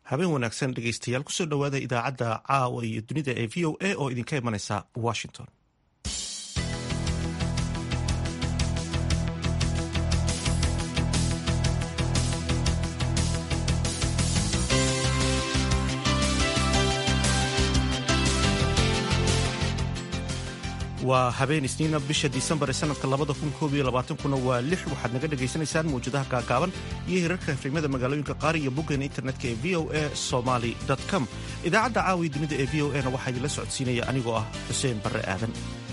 habeen wanaagsan dhegeystayaal kusoo dhowaada idaacadda caawa iyo dunida ee v o a oo idinka imanaysa washington waa habeen isniina bisha disembar ee sanadka kuna waa lix waxaad naga dhagaysanaysaan mawjadaha gaagaaban iyo hirarka efrimada magaalooyinka qaar iyo boggeena internetka ee v o a somaly com idaacadda caawiya dunida ee v o a na waxaa idinla socodsiinaya anigoo ah xuseen barre aadan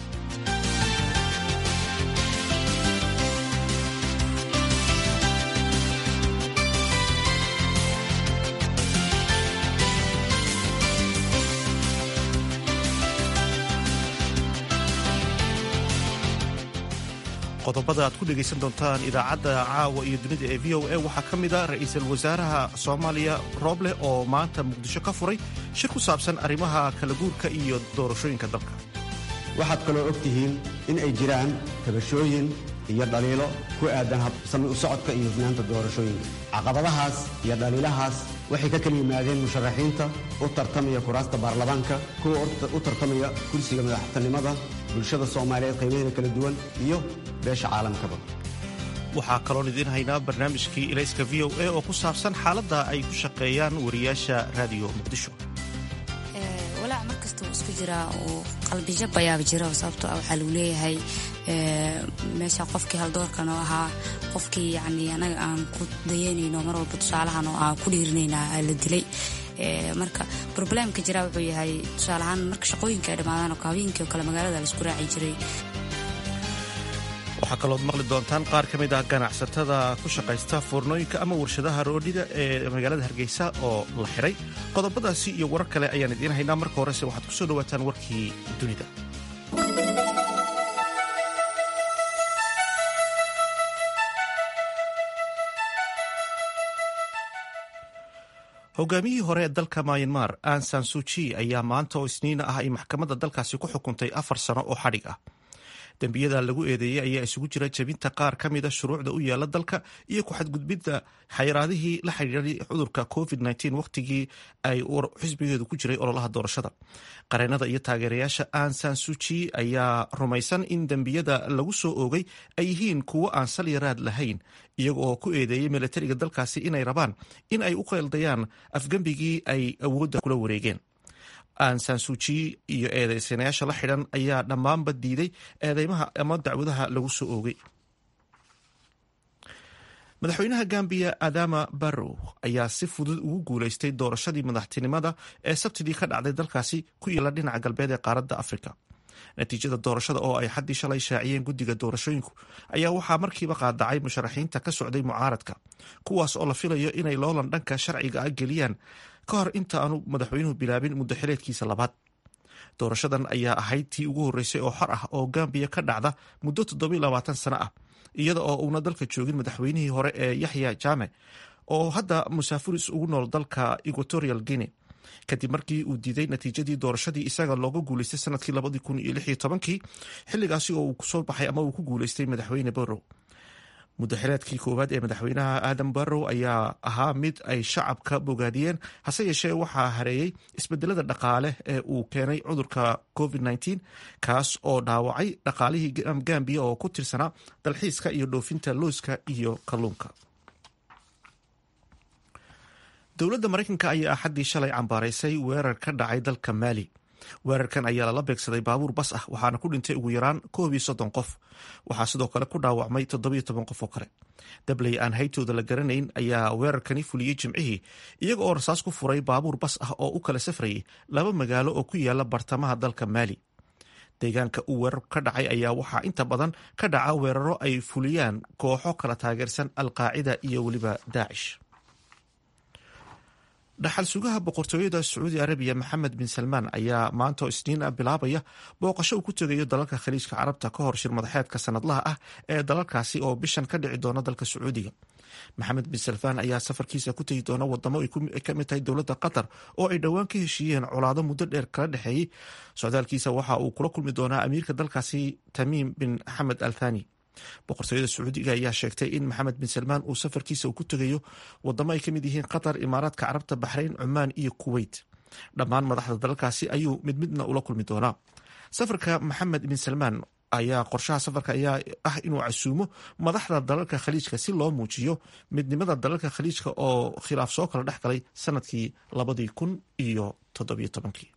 qodobada aad ku dhegaysan doontaan idaacadda caawa iyo dunida ee v o a waxaa ka mid a ra-iisul wasaaraha soomaaliya rooble oo maanta muqdisho ka furay shir ku saabsan arrimaha kala guurka iyo doorashooyinka dalka waxaad kaloo og tihiin in ay jiraan tabashooyin iyo dhaliilo ku aadan habsami u socodka iyo hufnaanta doorashooyinka caqabadahaas iyo dhaliilahaas waxay ka kala yimaadeen musharaxiinta u tartamaya kuraasta baarlamaanka kuwa u tartamaya kursiga madaxtinimada bulshada soomaaliyeed qaybaheeda kala duwan iyo beesha caalamkaba waxaa kaloon idiin haynaa barnaamijkii ilayska v o a oo ku saabsan xaaladda ay ku shaqeeyaan wariyaasha raadiyo muqdisho walaac mar kasta uu isku jiraa uu qalbijab ayaaba jira sababtoo ah waxaa lagu leeyahay meesha qofkii haldoorkan oo ahaa qofkii yani anaga aan ku dayanayno mar walba tusaalahan oo aan ku dhiirinaynaa la dilay marka roblemka jira wuxuu yahay tusaaleahaan marka shaqooyinka ay dhammaadaan oo habeenkii oo kale magaalada laisku raaci jiray waxaa kalood maqli doontaan qaar ka mid ah ganacsatada ku shaqaysta foornooyinka ama warshadaha roodhida ee magaalada hargeysa oo la xiray qodobadaasi iyo warar kale ayaan idiin haynaa marka horese waxaad ku soo dhowaataan warkii dunida hogaamiyihii hore ee dalka mayanmar ansan suji ayaa maanta oo isniina ah ay maxkamadda dalkaasi ku xukuntay afar sano oo xadhig ah dembiyada lagu eedeeyey ayaa isugu jira jebinta qaar ka mida shuruucda u yaala dalka iyo ku-xadgudbidda xayiraadihii la xidhiiray cudurka covid wakhtigii ay xisbigeedu ku jiray ololaha doorashada qareenada iyo taageerayaasha ansan suji ayaa rumaysan in dembiyada lagu soo oogay ay yihiin kuwo aan salyaraad lahayn iyaga oo ku eedeeyey milatariga dalkaasi inay rabaan in ay u qeeldayaan afgembigii ay awoodda kula wareegeen ansan suji iyo eedeysanayaasha la xidhan ayaa dhammaanba diiday eedeymaha ama dacwadaha lagu soo oogay madaxweynaha gambiya adama barrow ayaa si fudud ugu guuleystay doorashadii madaxtinimada ee sabtidii ka dhacday dalkaasi ku yaala dhinaca galbeed ee qaaradda afrika natiijada doorashada oo ay xaddii shalay shaaciyeen guddiga doorashooyinku ayaa waxaa markiiba qaadacay musharaxiinta ka socday mucaaradka kuwaas oo la filayo inay loolan dhanka sharciga ah geliyaan ka hor inta aanu madaxweynuhu bilaabin muddo xileedkiisa labaad doorashadan ayaa ahayd tii ugu horreysay oo xor ah oo gambiya ka dhacda muddo toddobiy labaatan sano ah iyada oo uuna dalka joogin madaxweynihii hore ee yaxya jaame oo hadda musaafuris ugu nool dalka equatorial guinea kadib markii uu diiday natiijadii doorashadii isaga looga guuleystay sanadkii labadii kun iyo lix iyo tobankii xilligaasi oo uu kusoo baxay ama uu ku guuleystay madaxweyne barrow muddaxileedkii koowaad ee madaxweynaha aadam barrow ayaa ahaa mid ay shacabka bogaadiyeen hase yeeshee waxaa hareeyey isbedelada dhaqaale ee uu keenay cudurka covid kaas oo dhaawacay dhaqaalihii gambiya oo ku tirsanaa dalxiiska iyo dhoofinta looska iyo kalluunka dowladda maraykanka ayaa axaddii shalay cambaaraysay weerar ka dhacay dalka maali weerarkan ayaa lala beegsaday baabuur bas ah waxaana ku dhintay ugu yaraan koob iyo soddon qof waxaa sidoo kale ku dhaawacmay toddobiyo toban qof oo kale dabley aan haytooda la garanayn ayaa weerarkani fuliyey jimcihii iyaga oo rasaas ku furay baabuur bas ah oo u kala safrayay laba magaalo oo ku yaala bartamaha dalka maali deegaanka uu weerar ka dhacay ayaa waxaa inta badan ka dhaca weeraro ay fuliyaan kooxo kala taageersan alqaacida iyo weliba daacish dhaxal sugaha boqortooyada sacuudi arabiya maxamed bin salmaan ayaa maanta oo isniin ah bilaabaya booqasho uu ku tegayo dalalka khaliijka carabta ka hor shir madaxeedka sanadlaha ah ee dalalkaasi oo bishan ka dhici doona dalka sacuudiga maxamed bin salmaan ayaa safarkiisa ku tegi doona wadamo ay ka mid tahay dowladda qatar oo ay dhowaan ka heshiiyeen colaado muddo dheer kala dhexeeyey socdaalkiisa waxa uu kula kulmi doonaa amiirka dalkaasi tamiim bin xamed al thani boqortooyada sacuudiga ayaa sheegtay in maxamed bin salmaan uu safarkiisa uu ku tegayo wadamo ay ka mid yihiin qatar imaaraadka carabta baxrayn cumaan iyo kuweyt dhammaan madaxda dalalkaasi ayuu mid midna ula kulmi doonaa safarka maxamed bin salmaan ayaa qorshaha safarka ayaa ah inuu casuumo madaxda dalalka khaliijka si loo muujiyo midnimada dalalka khaliijka oo khilaaf soo kala dhex galay sanadkii labadii kun iyo toddobiyo tobankii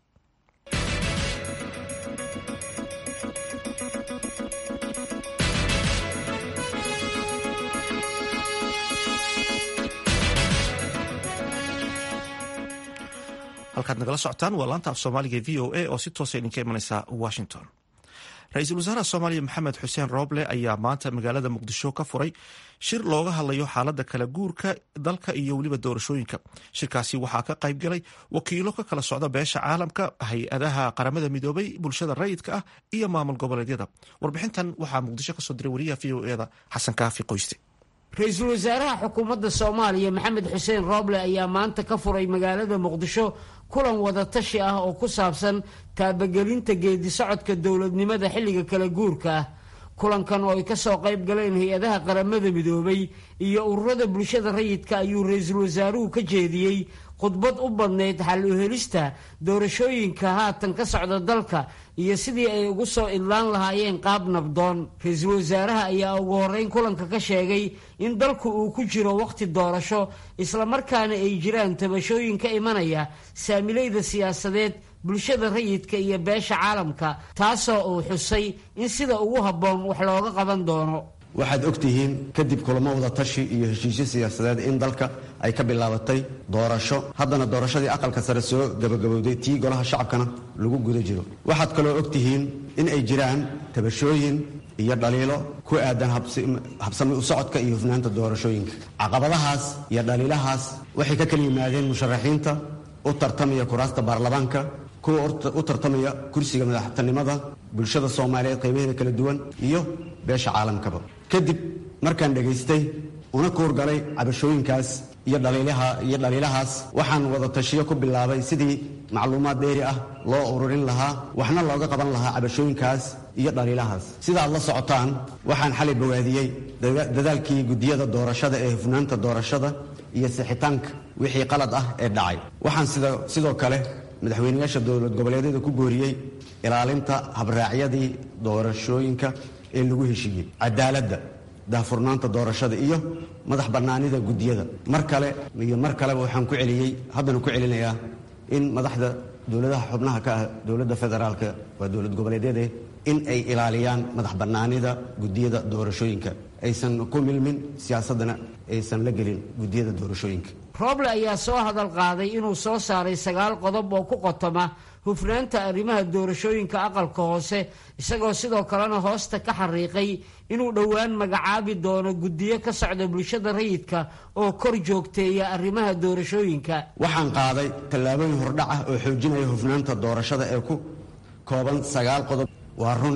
halkaad nagala socotaan waa laanta af soomaaliga v o a oo si toosa idinka imaneysa washington ra-iisul wasaaraha soomaaliya maxamed xuseen rooble ayaa maanta magaalada muqdisho ka furay shir looga hadlayo xaalada kala guurka dalka iyo weliba doorashooyinka shirkaasi waxaa ka qayb galay wakiilo ka kala socda beesha caalamka hay-adaha qaramada midoobay bulshada rayidka ah iyo maamul goboleedyada warbixintan waxaa muqdisho kasoo diray wariyaha v o eda xasan kaafi qoyste ra-iisul wasaaraha xukuumadda soomaaliya maxamed xuseen rooble ayaa maanta ka furay magaalada muqdisho kulan wadatashi ah oo ku saabsan taabagelinta geedi socodka dowladnimada xilliga kala guurka ah kulankan oo ay kasoo qayb galeen hay-adaha qaramada midoobay iyo ururada bulshada rayidka ayuu ra-iisul wasaaruhu ka jeediyey khudbad u badnayd xal u helista doorashooyinka haatan ka socda dalka iyo sidii ay ugu soo idlaan lahaayeen qaab nabdoon ra-iisul wasaaraha ayaa ugu horeyn kulanka ka sheegay in dalku uu ku jiro wakhti doorasho islamarkaana ay jiraan tabashooyin ka imanaya saamilayda siyaasadeed bulshada rayidka iyo beesha caalamka taasoo uu xusay in sida ugu habboon wax looga qaban doono waxaad og tihiin kadib kulamo wada tashi iyo heshiisyo siyaasadeed in dalka ay ka bilaabatay doorasho haddana doorashadii aqalka sare soo gabagabowday tii golaha shacabkana lagu guda jiro waxaad kaloo og tihiin in ay jiraan tabashooyin iyo dhaliilo ku aadan habsami u socodka iyo hufnaanta doorashooyinka caqabadahaas iyo dhaliilahaas waxay ka kala yimaadeen musharaxiinta u tartamaya kuraasta baarlamaanka kuwa u tartamaya kursiga madaxtinimada bulshada soomaaliyeed qaybaheeda kala duwan iyo beesha caalamkaba kadib markaan dhegaystay una kuurgalay cabashooyinkaas iyo dhaliilahaas waxaan wada tashiyo ku bilaabay sidii macluumaad dheeri ah loo ururin lahaa waxna looga qaban lahaa cabashooyinkaas iyo dhaliilahaas sida aad la socotaan waxaan xalay bawaadiyey dadaalkii guddiyada doorashada ee hufnaanta doorashada iyo sixitaanka wixii qalad ah ee dhacay waxaan sidoo kale madaxweyneyaasha dowlad goboleedyada ku booriyey ilaalinta habraacyadii doorashooyinka ee lagu heshiiyey cadaaladda daahfurnaanta doorashada iyo madax bannaanida guddiyada mar kale iyo mar kaleba waxaan ku celiyey haddana ku celinayaa in madaxda dowladaha xubnaha ka ah dowladda federaalka waa dowlad goboleedyade in ay ilaaliyaan madax bannaanida guddiyada doorashooyinka aysan ku milmin siyaasaddana aysan la gelin guddiyada doorashooyinka rooble ayaa soo hadal qaaday inuu soo saaray sagaal qodob oo ku qotoma hufnaanta arrimaha doorashooyinka aqalka hoose isagoo sidoo kalena hoosta ka xariiqay inuu dhowaan magacaabi doono guddiyo ka socda bulshada rayidka oo kor joogteeya arrimaha doorashooyinka waxaan qaaday tallaabooyin hordhac ah oo xoojinaya hufnaanta doorashada ee ku kooban sagaal qodob waa run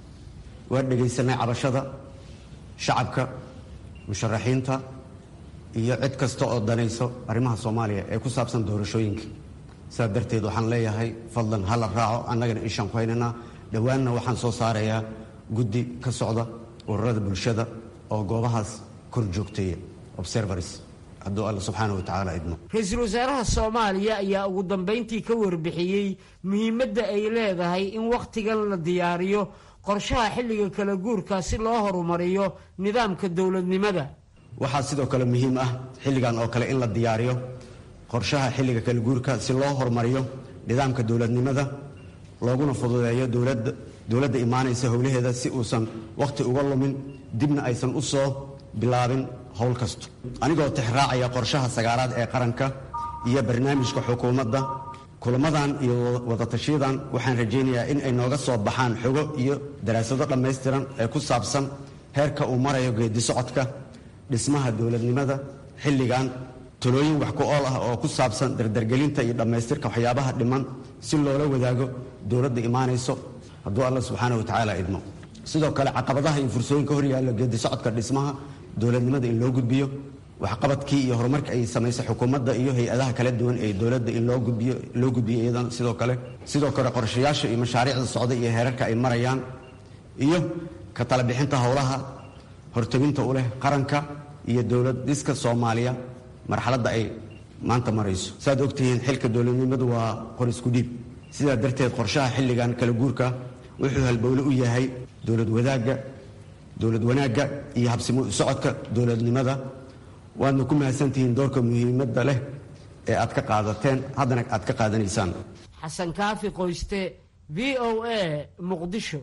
waa dhegaysanay cabashada shacabka musharaxiinta iyo cid kasta oo danayso arrimaha soomaaliya ee ku saabsan doorashooyinka sidaa darteed waxaan leeyahay fadlan hala raaco annagana ishaan ku haynaynaa dhowaanna waxaan soo saarayaa guddi ka socda ururada bulshada oo goobahaas kor joogteeya observars hadduu alla subxaana wa tacaala idmo ra-iisul wasaaraha soomaaliya ayaa ugu dambayntii ka warbixiyey muhiimadda ay leedahay in wakhtigan la diyaariyo qorshaha xilliga kala guurka si loo horumariyo nidaamka dowladnimada waxaa sidoo kale muhiim ah xilligan oo kale in la diyaariyo qorshaha xilliga kala guurka si loo horumariyo nidaamka dowladnimada looguna fududeeyo dowladda imaanaysa howlaheeda si uusan wakhti uga lumin dibna aysan u soo bilaabin howl kasto anigoo tixraacaya qorshaha sagaalaad ee qaranka iyo barnaamijka xukuumadda kulamadan iyo wadatashiyadan waxaan rajaynayaa in ay nooga soo baxaan xogo iyo daraasado dhammaystiran ee ku saabsan heerka uu marayo geedi socodka dhismaha dowladnimada xilligan talooyin wax ku ool ah oo ku saabsan dardargelinta iyo dhammaystirka waxyaabaha dhiman si loola wadaago dowladda imaanayso hadduu alla subxaana wa tacaala idmo sidoo kale caqabadaha iyo fursooyinka hor yaalla geedi socodka dhismaha dowladnimada in loo gudbiyo waxqabadkii iyo horumarka ay samaysay xukuumadda iyo hay-adaha kala duwan ee dowladda in loo gudbiyo loo gudbiyo iyadana sidoo kale sidoo kale qorshayaasha iyo mashaariicda socda iyo heerarka ay marayaan iyo ka talabixinta howlaha horteginta u leh qaranka iyo dowlad dhiska soomaaliya marxaladda ay maanta marayso saaad ogtihiin xilka dowladnimadu waa qor isku dhiib sidaa darteed qorshaha xilligan kala guurka wuxuu halbowle u yahay dowlad wadaagga dowlad wanaagga iyo habsimo socodka dowladnimada waadna ku mahadsantihiin doorka muhiimadda leh ee aad ka qaadateen haddana aad ka qaadanaysaan xasan kaafi qoyste v o a muqdisho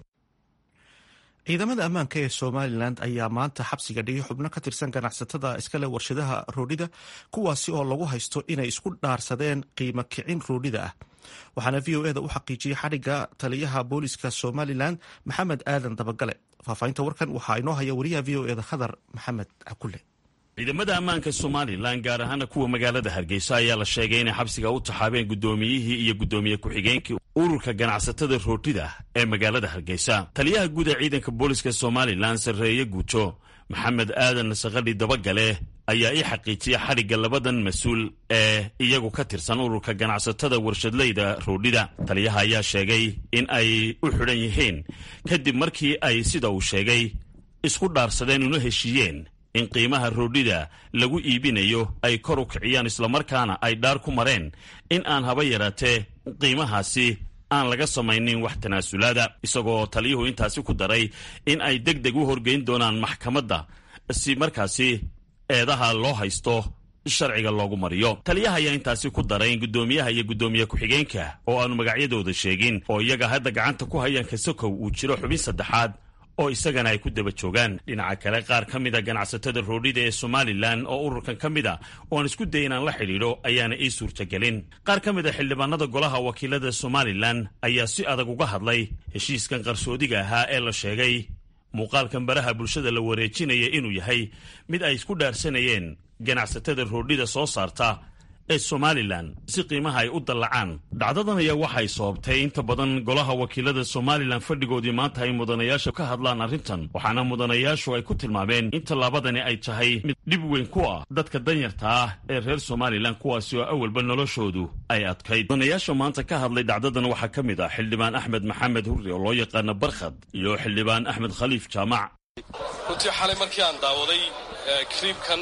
ciidamada ammaanka ee somalilan ayaa maanta xabsiga dhigay xubno ka tirsan ganacsatada iskale warshadaha roodhida kuwaasi oo lagu haysto inay isku dhaarsadeen qiimo kicin roodhida ah waxaana v o eda u xaqiijiyey xadhigga taliyaha booliska somalilan maxamed aadan dabagale faahfaahinta warkan waxaa inoo haya wariyaha v o eda khadar maxamed cakule ciidamada ammaanka somalilan gaar ahaana kuwa magaalada hargeysa ayaa la sheegay inay xabsiga u taxaabeen guddoomiyihii iyo guddoomiye ku-xigeenkii ururka ganacsatada roodhida ee magaalada hargeysa taliyaha guud ee ciidanka booliska somalilan sarreeye guuto maxamed aadan sakadhi dabagale ayaa ii xaqiijiyay xadhigga labadan mas-uul ee iyagu ka tirsan ururka ganacsatada warshadleyda roodhida taliyaha ayaa sheegay in ay u xidhan yihiin kadib markii ay sida uu sheegay isku dhaarsadeen una heshiiyeen in qiimaha roodhida lagu iibinayo ay kor u kiciyaan islamarkaana ay dhaar ku mareen in aan haba yaraatee qiimahaasi aan laga samaynin wax tanaasulaada isagoo taliyuhu intaasi ku daray in ay deg deg u horgeyn doonaan maxkamadda si markaasi eedaha loo haysto sharciga loogu mariyo taliyaha ayaa intaasi ku daray in guddoomiyaha iyo guddoomiye ku-xigeenka oo aanu magacyadooda sheegin oo iyaga hadda gacanta ku hayaan kasakow uu jiro xubin saddexaad oo isagana ay ku daba joogaan dhinaca kale qaar ka mida ganacsatada roodhida ee somalilan oo ururkan ka mid a oo aan isku day inaan la xidhiidho ayaana ii suurtagelin qaar ka mid a xildhibaanada golaha wakiilada somalilan ayaa si adag uga hadlay heshiiskan qarsoodiga ahaa ee la sheegay muuqaalkan baraha bulshada la wareejinaya inuu yahay mid ay isku dhaarsanayeen ganacsatada roodhida soo saarta ee somalilan si qiimaha ay u dallacaan dhacdadan ayaa waxay sababtay inta badan golaha wakiilada somalilan fadhigoodii maanta ay mudanayaasha ka hadlaan arrintan waxaana mudanayaashu ay ku tilmaameen in tallaabadani ay tahay mid dhib weyn ku ah dadka danyarta ah ee reer somalilan kuwaasi oo awalba noloshoodu ay adkayd mudanayaasha maanta ka hadlay dhacdadan waxaa ka mid ah xildhibaan axmed maxamed hurri oo loo yaqaano barkhad iyo xildhibaan axmed khaliif jaamac runtii xalay markii aan daawaday kriibkan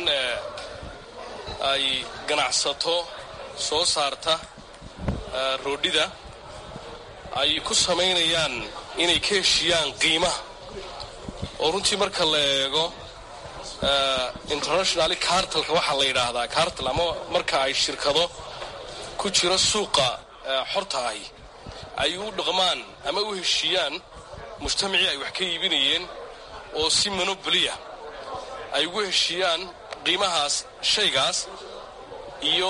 ay ganacsato soo saarta roodhida ay ku samaynayaan inay ka heshiyaan qiimaha oo runtii marka la eego internationally cartalka waxaa la yidhaahdaa cartal ama marka ay shirkado ku jiro suuqa xorta ahi ay u dhaqmaan ama u heshiiyaan mujtamacii ay wax ka iibinayeen oo si monobliya ay ugu heshiiyaan qiimahaas shaygaas iyo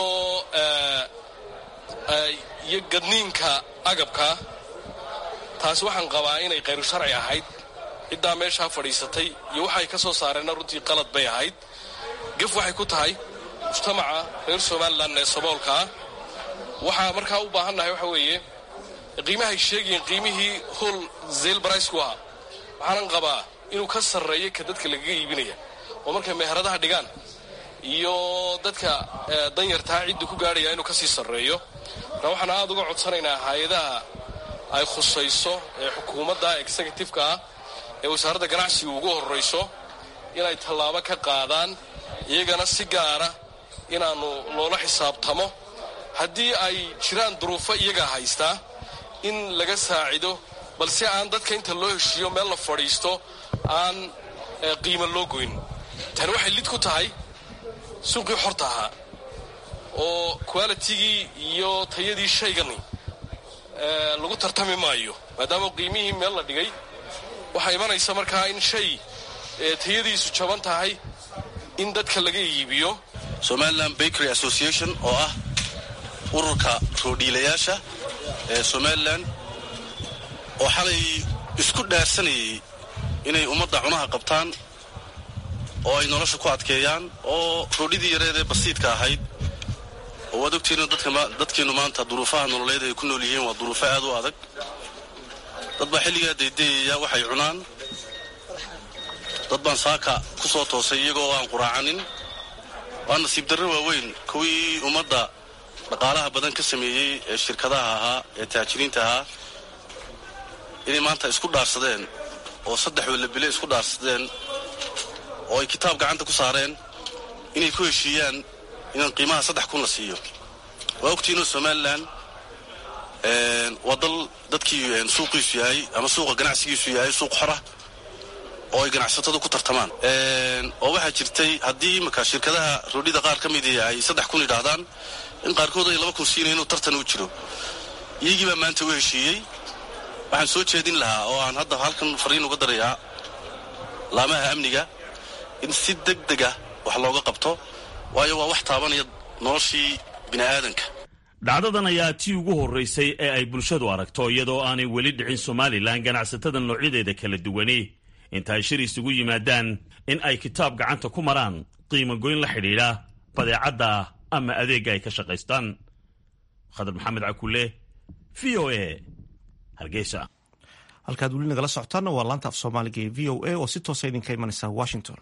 iyo gadniinka agabka taasi waxaan qabaa inay khayru sharci ahayd ciddaa meeshaa fadhiisatay iyo waxay ka soo saareenna runtii qalad bay ahayd gaf waxay ku tahay mujtamaca reer somalilan ee saboolka ah waxaa markaa u baahannahay waxa weeye qiimahay sheegayen qiimihii hol zeyl baraysku ahaa waxaanan qabaa inuu ka sarreeyo ka dadka lagaga iibinaya oo markay meheradaha dhigaan iyo dadka danyartaa cidda ku gaadhaya inuu kasii sarreeyo marka waxaan aada uga codsanaynaa hay-adaha ay khusayso ee xukuumadda executifeka ah ee wasaaradda ganacsiga ugu horrayso inay tallaabo ka qaadaan iyagana si gaara inaannu loola xisaabtamo haddii ay jiraan duruufo iyagaa haystaa in laga saacido balse aan dadka inta loo heshiiyo meel la fadhiisto aan qiimo loo goyn tani waxay lid ku tahay suuqii xorta ahaa oo qualitigii iyo tayadii shaygani lagu tartami maayo maadaama qiimihii meel la dhigay waxaa imanaysa markaa in shay tayadiisu jaban tahay in dadka laga iibiyo somalilan bakery association oo ah ururka roodhiilayaasha ee somalilan oo xalay isku dhaarsanayay inay ummadda cunaha qabtaan oo ay nolosha ku adkeeyaan oo roodhidii yareed ee basiidka ahayd oo waad ogtiina dadkeennu maanta duruufaha nololeed ay ku nool yihiin waa duruufo aad u adag dad baa xilligaa daydayaya waxay cunaan dad baan saaka ku soo toosay iyagoo aan quraacanin waa nasiib darro waaweyn kuwii ummadda dhaqaalaha badan ka sameeyey ee shirkadaha ahaa ee taajiriinta ahaa inay maanta isku dhaarsadeen oo saddex wallabile isku dhaarsadeen oo ay kitaab gacanta ku saareen inay ku heshiiyaan inaan qiimaha saddex kun la siiyo waa ogtiinoo somalilan waa dal dadkii suuqiisu yahay ama suuqa ganacsigiisu yahay suuq xora oo ay ganacsatadu ku tartamaan oo waxaa jirtay haddii imaka shirkadaha roodhida qaar ka mid ay saddex kun yidhaahdaan in qaarkood ay laba kun siinayn inuu tartan u jiro iyagii baa maanta u heshiiyey waxaan soo jeedin lahaa oo aan hadda halkan fariin uga darayaa laamaha amniga in si deg dega wax looga qabto waayo waa wax taabanaya noloshii bini'aadanka dhacdadan ayaa tii ugu horraysay ee ay bulshadu aragto iyadoo aanay weli dhicin somalilan ganacsatada noocyadeeda kala duwani inta ay shir isugu yimaadaan in ay kitaab gacanta ku maraan qiimo goyn la xidhiidha badeecadda ama adeegga ay ka shaqaystaan khadar maxamed cakule v o a hargeysa halkaad weli nagala socotaanna waa laanta af soomaaliga ee v o a oo si toosa idinka imanaysa washington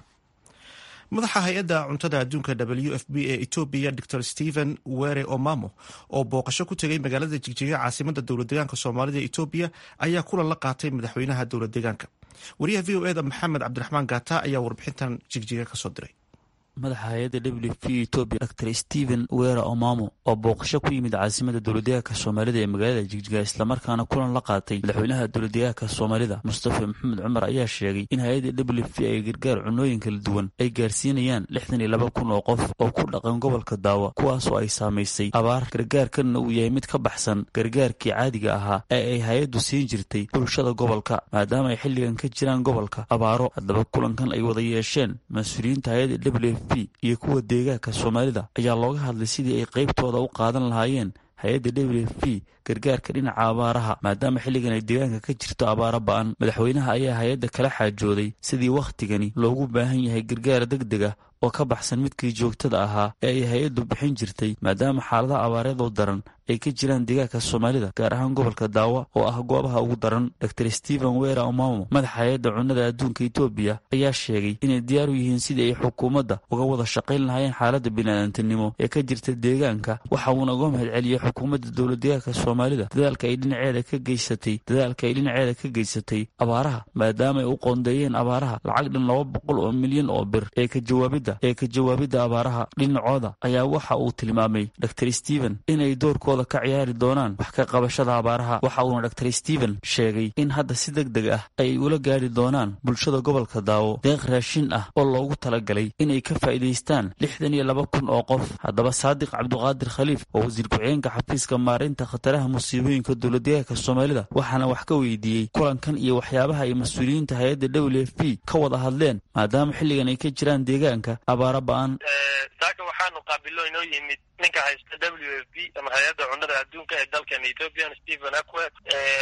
madaxa hay-adda cuntada adduunka w f b ee etoobiya dor stephen were omamo oo booqasho ku tegay magaalada jigjiga caasimada dowlad deegaanka soomaalida etoobiya ayaa kulan la qaatay madaxweynaha dowlad deegaanka wariyaha v o eda maxamed cabdiraxmaan gata ayaa warbixintan jigjiga kasoo diray madaxa hay-adda w f etoobiya dor stephen wera omamo oo booqasho ku yimid caasimada dowladdeegaanka soomaalida ee magaalada jigjiga islamarkaana kulan la qaatay madaxweynaha dowladdeegaanka soomaalida mustafa maxamed cumar ayaa sheegay in hay-adda w f ay gargaar cunooyin kala duwan ay gaarsiinayaan lixdan iyo laba kun oo qof oo ku dhaqan gobolka daawa kuwaasoo ay saamaysay abaar gargaarkanna uu yahay mid ka baxsan gargaarkii caadiga ahaa ee ay hay-addu siin jirtay bulshada gobolka maadaama ay xilligan ka jiraan gobolka abaaro haddaba kulankan ay wada yeesheen mas-uuliyiinta hay-adda w f iyo kuwa deegaanka soomaalida ayaa looga hadlay sidii ay qaybtooda u qaadan lahaayeen hay-adda w f p gargaarka dhinaca abaaraha maadaama xilligan ay deegaanka ka jirto abaaro ba-an madaxweynaha ayaa hay-adda kala xaajooday sidii wakhtigani loogu baahan yahay gargaar deg deg ah oo ka baxsan midkii joogtada ahaa ee ay hay-addu bixin jirtay maadaama xaaladaha abaareedoo daran ay ka jiraan deegaanka soomaalida gaar ahaan gobolka daawa oo ah goobaha ugu daran dor stephen wera omamo madaxa hay-adda cunnada adduunka etoobiya ayaa sheegay inay diyaar u yihiin sidii ay xukuumadda uga wada shaqayn lahaayeen xaaladda biniaadantinimo ee ka jirta deegaanka waxa uuna uga mahad celiyey xukuumadda dowlad deegaanka soomaalida dadaalka ay dhinaceeda ka geysatay dadaalka ay dhinaceeda ka geysatay abaaraha maadaama ay u qoondeeyeen abaaraha lacag dhan laba boqol oo milyan oo bir ee ka jawaabidda ee ka jawaabidda abaaraha dhinacooda ayaa waxa uu tilmaamay dor stephen inay doorkooda ka ciyaari doonaan wax ka qabashada abaaraha waxa uuna dor stephen sheegay in hadda si deg deg ah ay ula gaari doonaan bulshada gobolka daawo deeq raashin ah oo loogu talagalay inay ka faa'iidaystaan lixdan iyo laba kun oo qof haddaba saadiq cabduqaadir khaliif oo wasiir ku-xigeenka xafiiska maarinta khataraha musiibooyinka dowladdeegaanka soomaalida waxaana wax ka weydiiyey kulankan iyo waxyaabaha ay mas-uuliyiinta hay-adda w f p ka wada hadleen maadaama xilligan ay ka jiraan deegaanka abaaro ba-an saaka waxaanu qaabilo inoo yimid ninka haysta w f p ama hay-adda cunnada adduunka ee dalkan ethoopian stephen akwet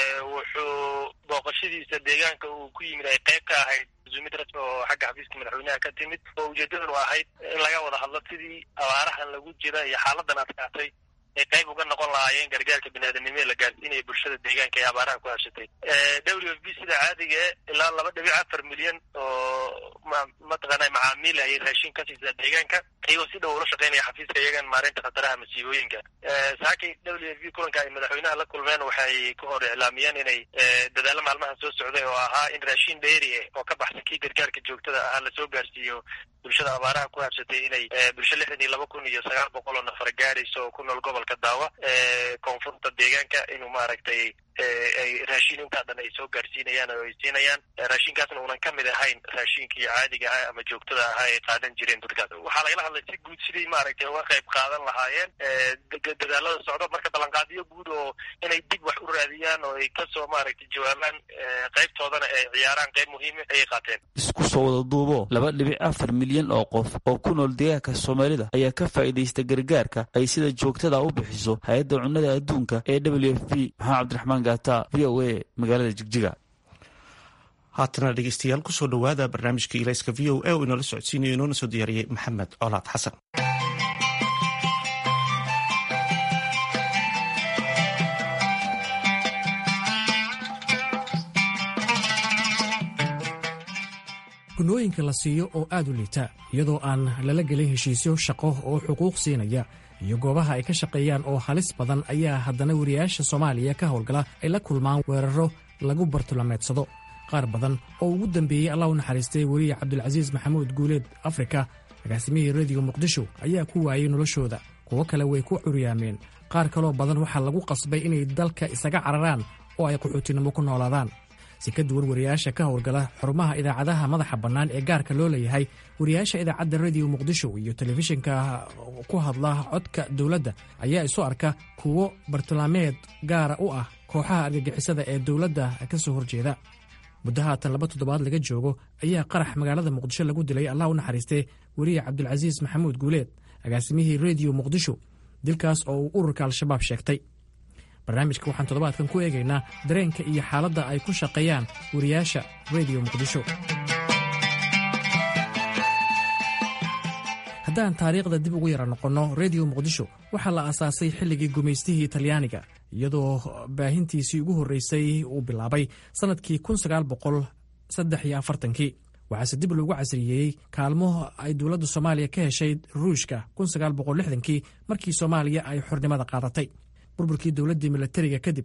wuxuu booqashadiisa deegaanka uu ku yimid ay qayb ka ahayd zumid rasmi oo xagga xafiiska madaxweynaha ka timid oo ujeedadanu ahayd in laga wada hadlo sidii abaarahan lagu jira iyo xaaladan adkaatay ay qayb uga noqon lahaayeen gargaarka biniaadanimo ee la gaarsiinaya bulshada deegaanka ee abaaraha ku habsatay w f b sida caadiga e ilaa laba dhibic afar milyan oo mataqaana macaamiil ayay raashin ka siisaa deegaanka iyagoo si dhow ula shaqeynaya xafiiska iyagan maareynta khataraha masiibooyinka saakay w f b kulanka ay madaxweynaha la kulmeen waxay ka hor iclaamiyeen inay dadaalo maalmahan soo socday oo ahaa in raashin dheeri ah oo ka baxsan kii gargaarka joogtada ahaa lasoo gaarsiiyo bulshada abaaraha ku habsatay inay bulsho lixdan iyo laba kun iyo sagaal boqol oo nafar gaarayso oo ku nool gobolka daawa koonfurta deegaanka inuu maaragtay ay raashin intaa dhan ay soo gaarsiinayaan oo ay siinayaan raashinkaasna uunan ka mid ahayn raashinkii caadiga ahaa ama joogtada ahaa ay qaadan jireen dadkaas waxaa lagala hadlay si guud sidii maaragtay uga qayb qaadan lahaayeen dadaalada socdo marka ballanqaadiyo guud oo inay dib wax u raadiyaan oo ay kasoo maaragtay jawaabaan qaybtoodana ay ciyaaraan qayb muhiima ayay qaateen isku soo wada duubo laba dhibic afar milyan oo qof oo ku nool deegaanka soomaalida ayaa ka faa'iidaysta gargaarka ay sida joogtada u bixiso hay-adda cunnada adduunka ee w f p maxamed cabdiraxmaan gaata v o a magaalada jigjiga haatana dhegeystayaal kusoo dhowaada barnaamijka ilayska v o a oo inoola socodsiinayo inoona soo diyaariyey maxamed colaad xasan gunooyinka la siiyo oo aad u liita iyadoo aan lala gelin heshiisyo shaqo oo xuquuq siinaya iyo goobaha ay ka shaqeeyaan oo halis badan ayaa haddana wariyaasha soomaaliya ka howlgala ay la kulmaan weeraro lagu bartulameedsado qaar badan oo ugu dambeeyey allah u naxariistay weriye cabdulcasiis maxamuud guuleed afrika agaasimihii rediyo muqdisho ayaa ku waayey noloshooda kuwo kale way ku curyaameen qaar kaloo badan waxaa lagu qasbay inay dalka isaga cararaan oo ay qaxootinimo ku noolaadaan si ka duwan wariyaasha ka howlgala xarumaha idaacadaha madaxa bannaan ee gaarka loo leeyahay wariyaasha idaacadda rediyo muqdisho iyo telefishinka ku hadla codka dowladda ayaa isu arka kuwo bartilmaameed gaara u ah kooxaha argagixisada ee dowladda ka soo horjeeda muddo haatan laba toddobaad laga joogo ayaa qarax magaalada muqdisho lagu dilay allah u naxariistee weriye cabdulcasiis maxamuud guuleed agaasimihii rediyo muqdisho dilkaas oo uu ururka al-shabaab sheegtay barnaamijka waxaan toddobaadkan ku eegaynaa dareenka iyo xaaladda ay ku shaqeeyaan wariyaasha rediyo muqdisho haddaan taariikhda dib ugu yara noqonno rediyo muqdisho waxaa la aasaasay xilligii gumaystihii talyaaniga iyadoo baahintiisii ugu horreysay uu bilaabay sannadkii kii waxaase dib loogu casriyeeyey kaalmo ay dowladda soomaaliya ka heshay ruushka kii markii soomaaliya ay xornimada qaadatay burburkii dowladdii milatariga kadib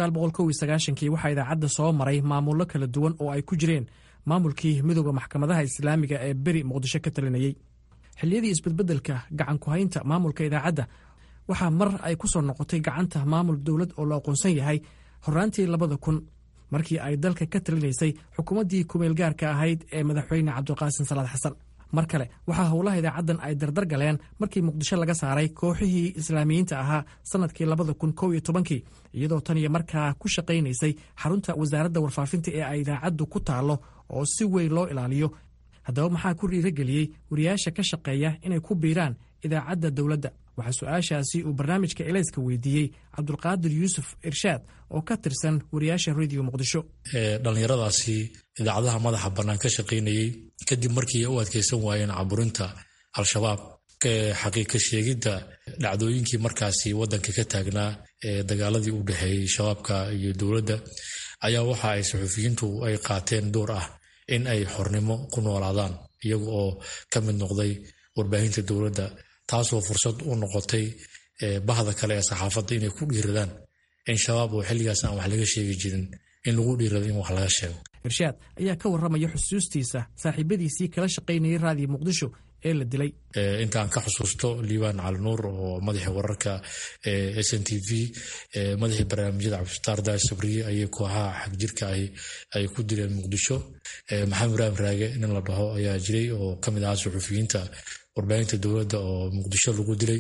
kii waxaa idaacadda soo maray maamullo kala duwan oo ay ku jireen maamulkii midooda maxkamadaha islaamiga ee beri muqdisho ka talinayey xilliyadii isbedbedelka gacan ku-haynta maamulka idaacadda waxaa mar ay ku soo noqotay gacanta maamul dowlad oo la aqoonsan yahay horaantii labada kun markii ay dalka ka talinaysay xukuumaddii kumeel gaarka ahayd ee madaxweyne cabdulqaasim salaad xasan mar kale waxaa howlaha idaacaddan ay dardar galeen markii muqdisho laga saaray kooxihii islaamiyiinta ahaa sannadkii labada kun kow iyo tobankii iyadoo tan iyo markaa ku shaqaynaysay xarunta wasaaradda warfaafinta ee ay idaacaddu ku taallo oo si weyn loo ilaaliyo haddaba maxaa ku dhiirageliyey wariyaasha ka shaqeeya inay ku biiraan idaacadda dowladda waxaa su-aashaasi uu barnaamijka elayska weydiiyey cabdulqaadir yuusuf irshaad oo ka tirsan wariyaasha rediyo muqdisho dhallinyaradaasi idaacadaha madaxa bannaan ka shaqaynayey kadib markii u adkeysan waayeen caburinta al-shabaab xaqiiqa sheegidda dhacdooyinkii markaasi waddanka ka taagnaa ee dagaaladii u dhexeeyey shabaabka iyo dowladda ayaa waxa ay saxuufiyiintu ay qaateen door ah in ay xornimo ku noolaadaan iyaga oo ka mid noqday warbaahinta dowladda taasoo fursad u noqotay bahda kale ee saxaafadda inay ku dhiiradaan in shabaab oo xilligaas aan wax laga sheegi jirin in lagu dhiirado in wax laga sheego irshaad ayaa ka warramaya xusuustiisa saaxiibadiisii kala shaqaynayay raadiyo muqdisho ee la dilay intaan ka xusuusto liibaan calinuur oo madaxii wararka s n t v madaxii barnaamijyada cabdisataar daai sabriye ayay kooxaha xagjirka ahi ay ku dileen muqdisho maxamed ibraahim raage nin la dhaho ayaa jiray oo ka mid ahaa suxufiyiinta warbaahinta dowladda oo muqdisho lagu dilay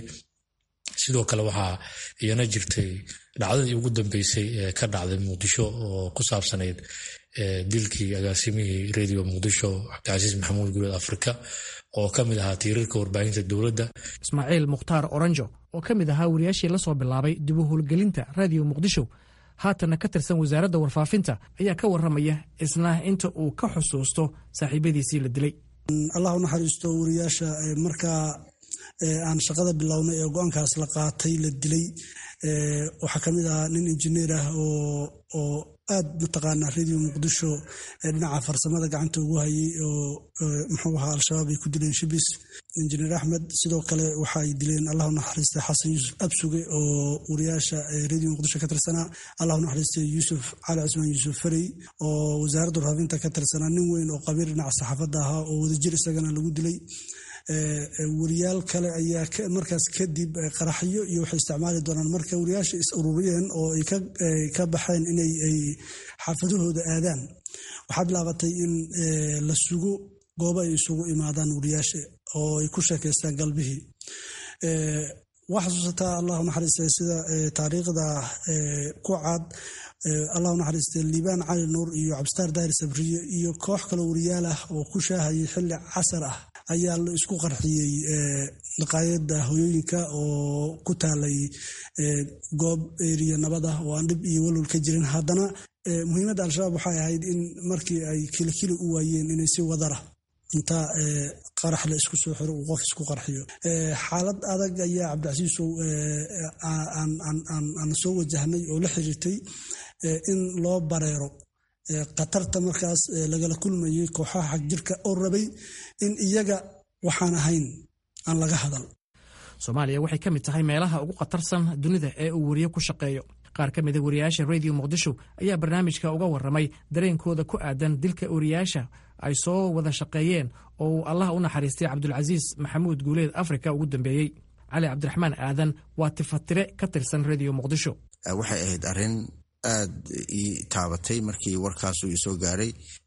sidoo kale waxaa iyana jirtay dhacdadii ugu dambeysay ee ka dhacday muqdisho oo ku saabsanayd dilkii agaasimihii rediyo muqdisho cabdicasiis maxamuud guuleed afrika oo ka mid ahaa tiirarka warbaahinta dowladda ismaaciil mukhtaar oranjo oo ka mid ahaa wariyaashii la soo bilaabay dib u howlgelinta raadiyo muqdisho haatanna ka tirsan wasaaradda warfaafinta ayaa ka warramaya isna inta uu ka xusuusto saaxiibadiisii la dilay allah u naxariisto wariyaasha markaa aan shaqada bilownay ee go-aankaas la qaatay la dilay waxaa ka mid ahaa nin injineer ah oo aad mataqaanaa radio muqdisho dhinaca farsamada gacanta ugu hayay oo muxuu ahaa al-shabaab ay ku dileen shibis injineer axmed sidoo kale waxa ay dileen allah u naxariista xasan yuusuf absuge oo wariyaasha radio muqdisho ka tirsanaa allah u naxariista yuusuf cali cusmaan yuusuf farey oo wasaaradda warfaafinta ka tirsanaa nin weyn oo qabiir dhinaca saxaafadda ahaa oo wadajir isagana lagu dilay wariyaal kale ayaa markaas kadib qaraxyo iyo waxay isticmaali doonaan marka wariyaasha is ururiyeen oo ay ka baxeen inay ay xaafadahooda aadaan waxaa bilaabatay in la sugo goobo ay isugu imaadaan wariyaasha oo ay ku sheekaystaan galbihii waa xasuusataa allahu naxariista sida taariikhda ku cad allahu naxariiste liibaan cali nuur iyo cabdisitaar daahir sabriye iyo koox kale wariyaal ah oo ku shaahayay xilli casar ah ayaa la isku qarxiyey dhaqaayada hoyooyinka oo ku taalay goob eriya nabad ah oo aan dhib iyo walwal ka jirin haddana muhiimadda al-shabaab waxay ahayd in markii ay kilikili u waayeen inay si wadara inta qarax la isku soo xiro uu qof isku qarxiyo xaalad adag ayaa cabdicasiisow aan soo wajahnay oo la xiriirtay in loo bareero khatarta markaas lagala kulmayay kooxaha xagjirka oo rabay in iyaga waxaan ahayn aan laga hadal soomaaliya waxay ka mid tahay meelaha ugu khatarsan dunida ee uu weriye ku shaqeeyo qaar ka mida wariyaasha radio muqdisho ayaa barnaamijka uga warramay dareenkooda ku aadan dilka wariyaasha ay soo wada shaqeeyeen oo uu allah u naxariistay cabdulcasiis maxamuud guuleed afrika ugu dambeeyey cali cabdiraxmaan aadan waa tifatire ka tirsan radio muqdisho waxay ahayd arrin aad ii taabatay markii warkaasu isoo gaaray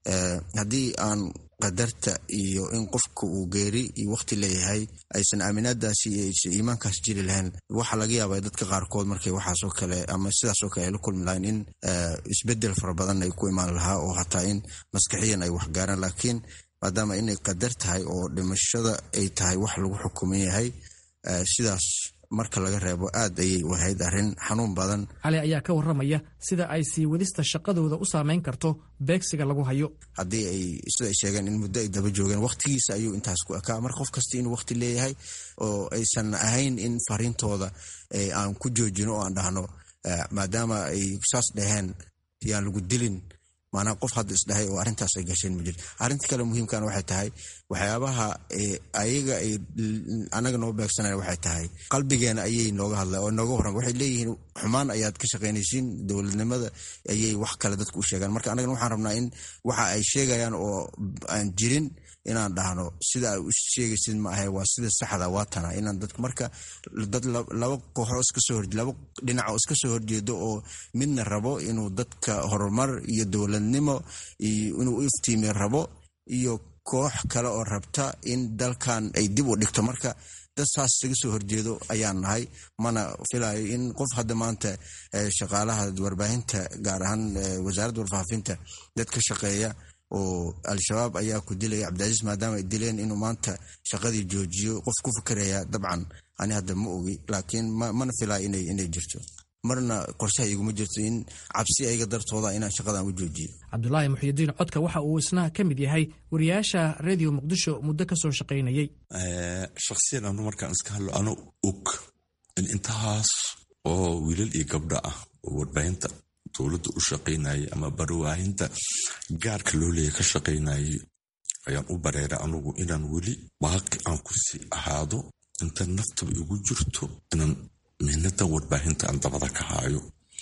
haddii aan qadarta iyo in qofka uu geeri iyo waqti leeyahay aysan aaminaadaasi iyo aysan iimaankaas jiri lahayn waxaa laga yaabaa dadka qaarkood markay waxaasoo kale ama sidaasoo kale ay la kulmi lahayn in isbedel fara badan ay ku imaan lahaa oo hataa in maskaxiyan ay waxgaaraan laakiin maadaama inay qadar tahay oo dhimashada ay tahay wax lagu xukuman yahay sidaas marka laga reebo aad ayay wahayd arrin xanuun badan cali ayaa ka warramaya sida ay sii wadista shaqadooda u saameyn karto beegsiga lagu hayo haddii ay sida ay sheegeen in muddo ay daba joogeen waqtigiisa ayuu intaas ku ekaa mar qof kasta inuu waqti leeyahay oo aysan ahayn in fariintooda aan ku joojino oo aan dhahno maadaama ay saas dhaheen yaan lagu dilin maanaa qof hadda isdhahay oo arrintaas ay gasheen ma jirto arrinta kale muhiimkana waxay tahay waxyaabaha ayaga ay anaga noo beegsanaya waxay tahay qalbigeena ayay nooga hadla oo nooga warran waxay leeyihiin xumaan ayaad ka shaqaynaysiin dowladnimada ayay wax kale dadku u sheegaan marka anagana waxaan rabnaa in waxa ay sheegayaan oo aan jirin inaan dhahno sida ay u sheegaysid ma ahe waa sida saxda waa tana inaan dadka marka dad laba kooxoo iska soo hor laba dhinac oo iska soo horjeedo oo midna rabo inuu dadka horumar iyo dowladnimo iyo inuu u iftiimi rabo iyo koox kale oo rabta in dalkan ay dib u dhigto marka dad saas isaga soo horjeedo ayaan nahay mana filayo in qof hadda maanta shaqaalaha warbaahinta gaar ahaan wasaaradda warfaafinta dad ka shaqeeya oo al-shabaab ayaa ku dilaya cabdicasiis maadaama ay dileen inuu maanta shaqadii joojiyo qof ku fikeraya dabcan ani hadda ma ogi laakiin mana filaa inay jirto marna qorshaha iguma jirto in cabsi ayaga dartooda inaan shaqadan u joojiyo cabdulaahi muxyidiin codka waxa uu isna ka mid yahay wariyaasha radio muqdisho muddo ka soo shaqaynayey shakhsiyan anu markaan iska hadlo ano og in intahaas oo wiilal iyo gabdho ah oo warbaahinta dowladda u shaqaynayay ama barwaahinta gaarka loo leeya ka shaqaynayay ayaan u bareeray anugu inaan weli baaqi aan ku sii ahaado inta naftaba igu jirto inaan mihnadan warbaahinta aan dabada ka haayo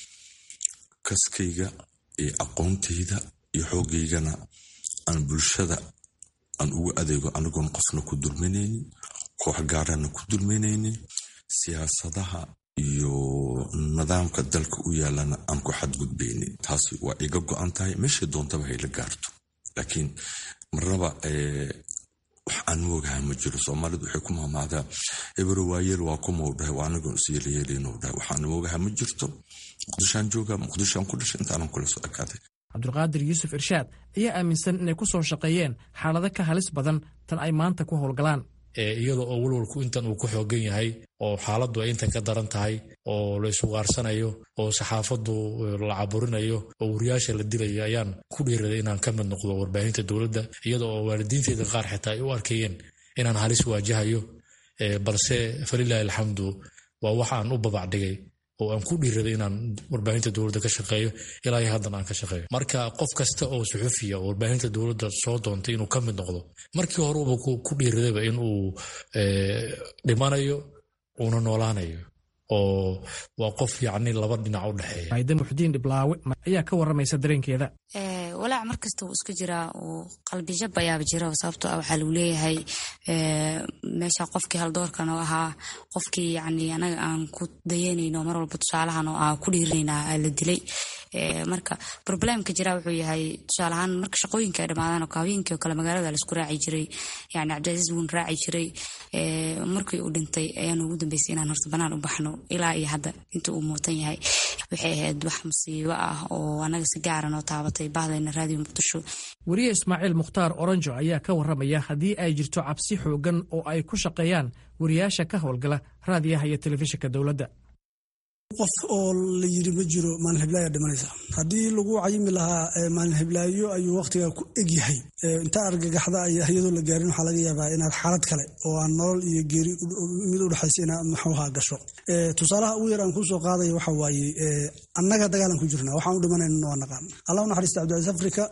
kaskayga iyo aqoontayda iyo xoogaygana aan bulshada aan ugu adeego anigoon qofna ku dulminaynin koox gaarana ku dulminaynin siyaasadaha iyo nidaamka dalka u yaalana aan ku xadgudbaynin taasi waa iga go-an tahay meeshay doontaba hayla gaarto laakiin marnaba wax aan moogaha ma jiro soomaalidu waxay ku maamaadaa ebero waayeel waa kumau dhahay waa anigoon isyeelayeelinuu dhahay waxaan moogaha ma jirto muqdishoaan jooga muqdishoaan ku dhashay intaanan kula soo ekaaday cabdulqaadir yuusuf irshaad ayaa aaminsan inay ku soo shaqeeyeen xaalado ka halis badan tan ay maanta ku howlgalaan iyada oo walwalku intan uu ku xoogan yahay oo xaaladdu ay intan ka daran tahay oo la isugaarsanayo oo saxaafaddu la caburinayo oo wariyaasha la dilayo ayaan ku dhiiraday inaan ka mid noqdo warbaahinta dowladda iyada oo waalidiinteeda qaar xitaa ay u arkayeen inaan halis waajahayo balse falilahi alxamdu waa wax aan u babacdhigay oo aan ku dhiiraday inaan warbaahinta dowladda ka shaqeeyo ilaa haddan aan ka shaqeeyo marka qof kasta oo suxufiya oo warbaahinta dowladda soo doontay inuu ka mid noqdo markii horeuba ku dhiiradayba in uu dhimanayo uuna noolaanayo oo waa qof yacni laba dhinac u dhexeeya maayda muxdiin dhiblaawe ayaa ka warramaysa dareenkeeda walaac mar kasta wuu iska jiraa uu qalbijab ayaaba jira sababtoo ah waxaa lagu leeyahay meesha qofkii haldoorkan oo ahaa qofkii yani anaga aan ku dayanayno mar walba tusaalahan oo ah ku dhiiranaynaa la dilay marka problemka jira wuxuu yahay tusaale ahaan marka shaqooyinka ay dhamaadaan oo habeenkii oo kale magaalada laisku raaci jiray yani cabdicasiis wuun raaci jiray markii uu dhintay ayaan ugu dambeysay inaan horta banaan u baxno ilaa iyo hadda inta uu muutan yahay waxay ahayd wax musiibo ah oo anaga si gaaran oo taabatay bahdayna raadiyo muqdisho weriye ismaaciil mukhtaar oranjo ayaa ka warramaya haddii ay jirto cabsi xoogan oo ay ku shaqeeyaan wariyaasha ka howlgala raadiyaha iyo telefishinka dowladda qof oo la yiri ma jiro maalin hiblaayo dhimanaysa haddii lagu cayimi lahaa maalin hiblaayo ayuu wakhtiga ku egyahay inta argagaxda iyadoo la gaarin waxaa laga yaabaa inaad xaalad kale oo aan nolol iyo geeri mid u dhexaysa inaad maxuuha gasho tusaalaha ugu yar aan kusoo qaadaya waxa waaye annaga dagaalan ku jirna waxaan u dhimanayna waa naqaan allah u naxariista cabdicasiis afrika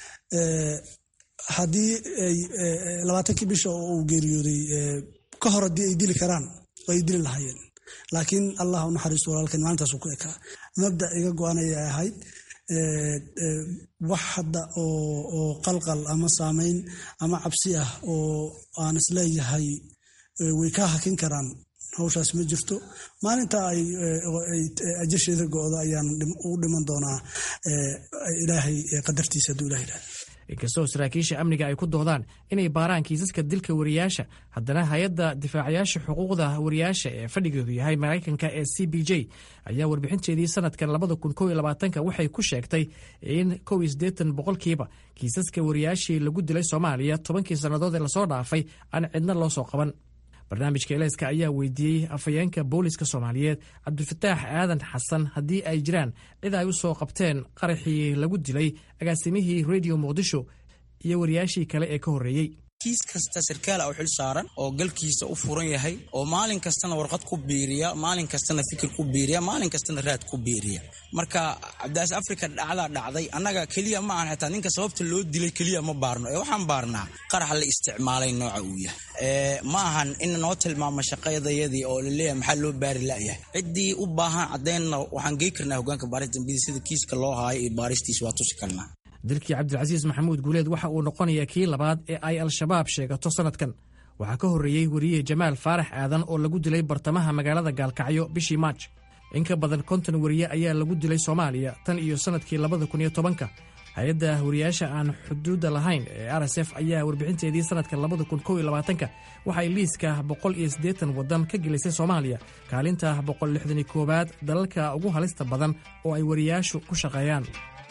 haddii labaatankii bisha oo uu geeriyooday ka hor haddii ay dili karaan ay dili lahaayeen laakiin allah u naxariisto walaalkan maalintaasuu ku ekaa mabda iga go-anayay ahayd wax hadda oo qalqal ama saameyn ama cabsi ah oo aan isleeyahay way kaa hakin karaan hawshaas ma jirto maalinta ay ajasheeda go-do ayaan u dhiman doonaa ilaahay qadartiisa hadduu ilah yidhahda inkastoo saraakiisha amniga ay ku doodaan inay baaraan kiisaska dilka wariyaasha haddana hay-adda difaacayaasha xuquuqda wariyaasha ee fadhigeedu yahay maraykanka ee c b j ayaa warbixinteedii sanadkan labada kun kow iyo labaatanka waxay ku sheegtay in kow iyo siddeetan boqolkiiba kiisaska wariyaashii lagu dilay soomaaliya tobankii sannadood ee lasoo dhaafay aan cidna loo soo qaban barnaamijka eleyska ayaa weydiiyey afhayeenka booliska soomaaliyeed cabdifataax aadan xasan haddii ay jiraan cid ay u soo qabteen qaraxii lagu dilay agaasimihii redio muqdisho iyo wariyaashii kale ee ka horreeyey kiis kasta sarkaala u xil saaran oo galkiisa u furan yahay oo maalin kastana warqad ku biiriya maalin kastana fikir ku biiriya maalin kastana raad ku biiriya marka cabdiaas africa dhacdaa dhacday annaga keliya ma ahan xitaa ninka sababta loo dilay keliya ma baarno ee waxaan baarnaa qaraxa la isticmaalay nooca uu yahay ma ahan in noo tilmaamo shaqadayadii oo laleeyahay maxaa loo baari la'yahay ciddii u baahan caddeynna waxaan gey karnaa hogaanka baaris dambida sida kiiska loo haayo iyo baaristiis waa tusi karnaa dilkii cabdilcasiis maxamuud guuleed waxa uu noqonayaa kii labaad ee ay al-shabaab sheegato sannadkan waxaa ka horreeyey weriye jamaal faarax aadan oo lagu dilay bartamaha magaalada gaalkacyo bishii maaj in ka badan konton weriye ayaa lagu dilay soomaaliya tan iyo sannadkii labada kun iyo tobanka hay-adda wariyaasha aan xuduudda lahayn ee r s f ayaa warbixinteedii sannadka labada kun kow iyo labaatanka waxay liiska boqol iyo siddeetan waddan ka gelisay soomaaliya kaalinta boqol lixdani koowaad dalalka ugu halista badan oo ay wariyaashu ku shaqeeyaan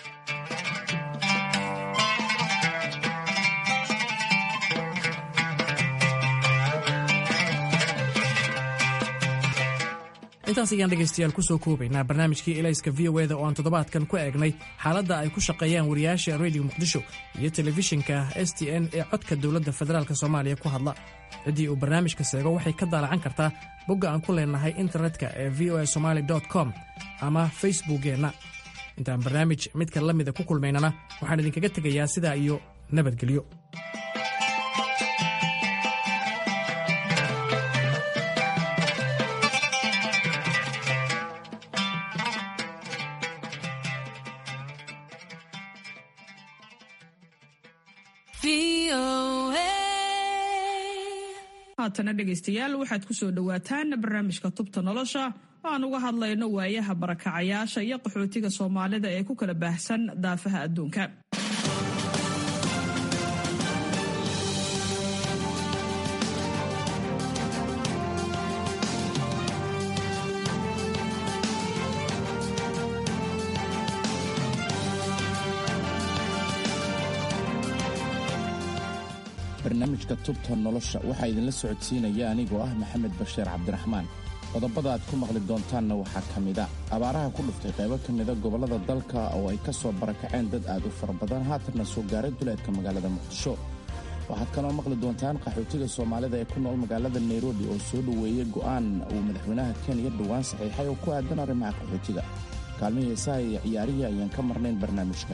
intaas ayaan dhegaystayaal ku soo koobaynaa barnaamijkii elayska v o eda oo aan toddobaadkan ku eegnay xaaladda ay ku shaqeeyaan wariyaasha rediyo muqdisho iyo telefishinka s t n ee codka dowladda federaalk soomaaliya ku hadla ciddii uu barnaamijka seego waxay ka daalacan kartaa bogga aan ku leenahay internetka ee v o a somaali com ama facebookkeenna intaan barnaamij midka la mida ku kulmaynana waxaan idinkaga tegayaa sidaa iyo nabadgelyo haatana dhegaystayaal waxaad ku soo dhowaataan barnaamijka tubta nolosha oo aan uga hadlayno waayaha barakacayaasha iyo qaxootiga soomaalida ee ku kala baahsan daafaha adduunka barnaamijka tubta nolosha waxaa idinla socodsiinaya anigoo ah maxamed bashiir cabdiraxmaan qodobada aad ku maqli doontaanna waxaa ka mida abaaraha ku dhuftay qaybo ka mida gobollada dalka oo ay ka soo barakaceen dad aad u fara badan haatanna soo gaaray duleedka magaalada muqdisho waxaad kaloo maqli doontaan qaxootiga soomaalida ee ku nool magaalada nairobi oo soo dhoweeyey go'aan uu madaxweynaha kenya dhowaan saxiixay oo ku aadan arrimaha qaxootiga kaalmihii heesaha iyo ciyaarihii ayaan ka marnayn barnaamijka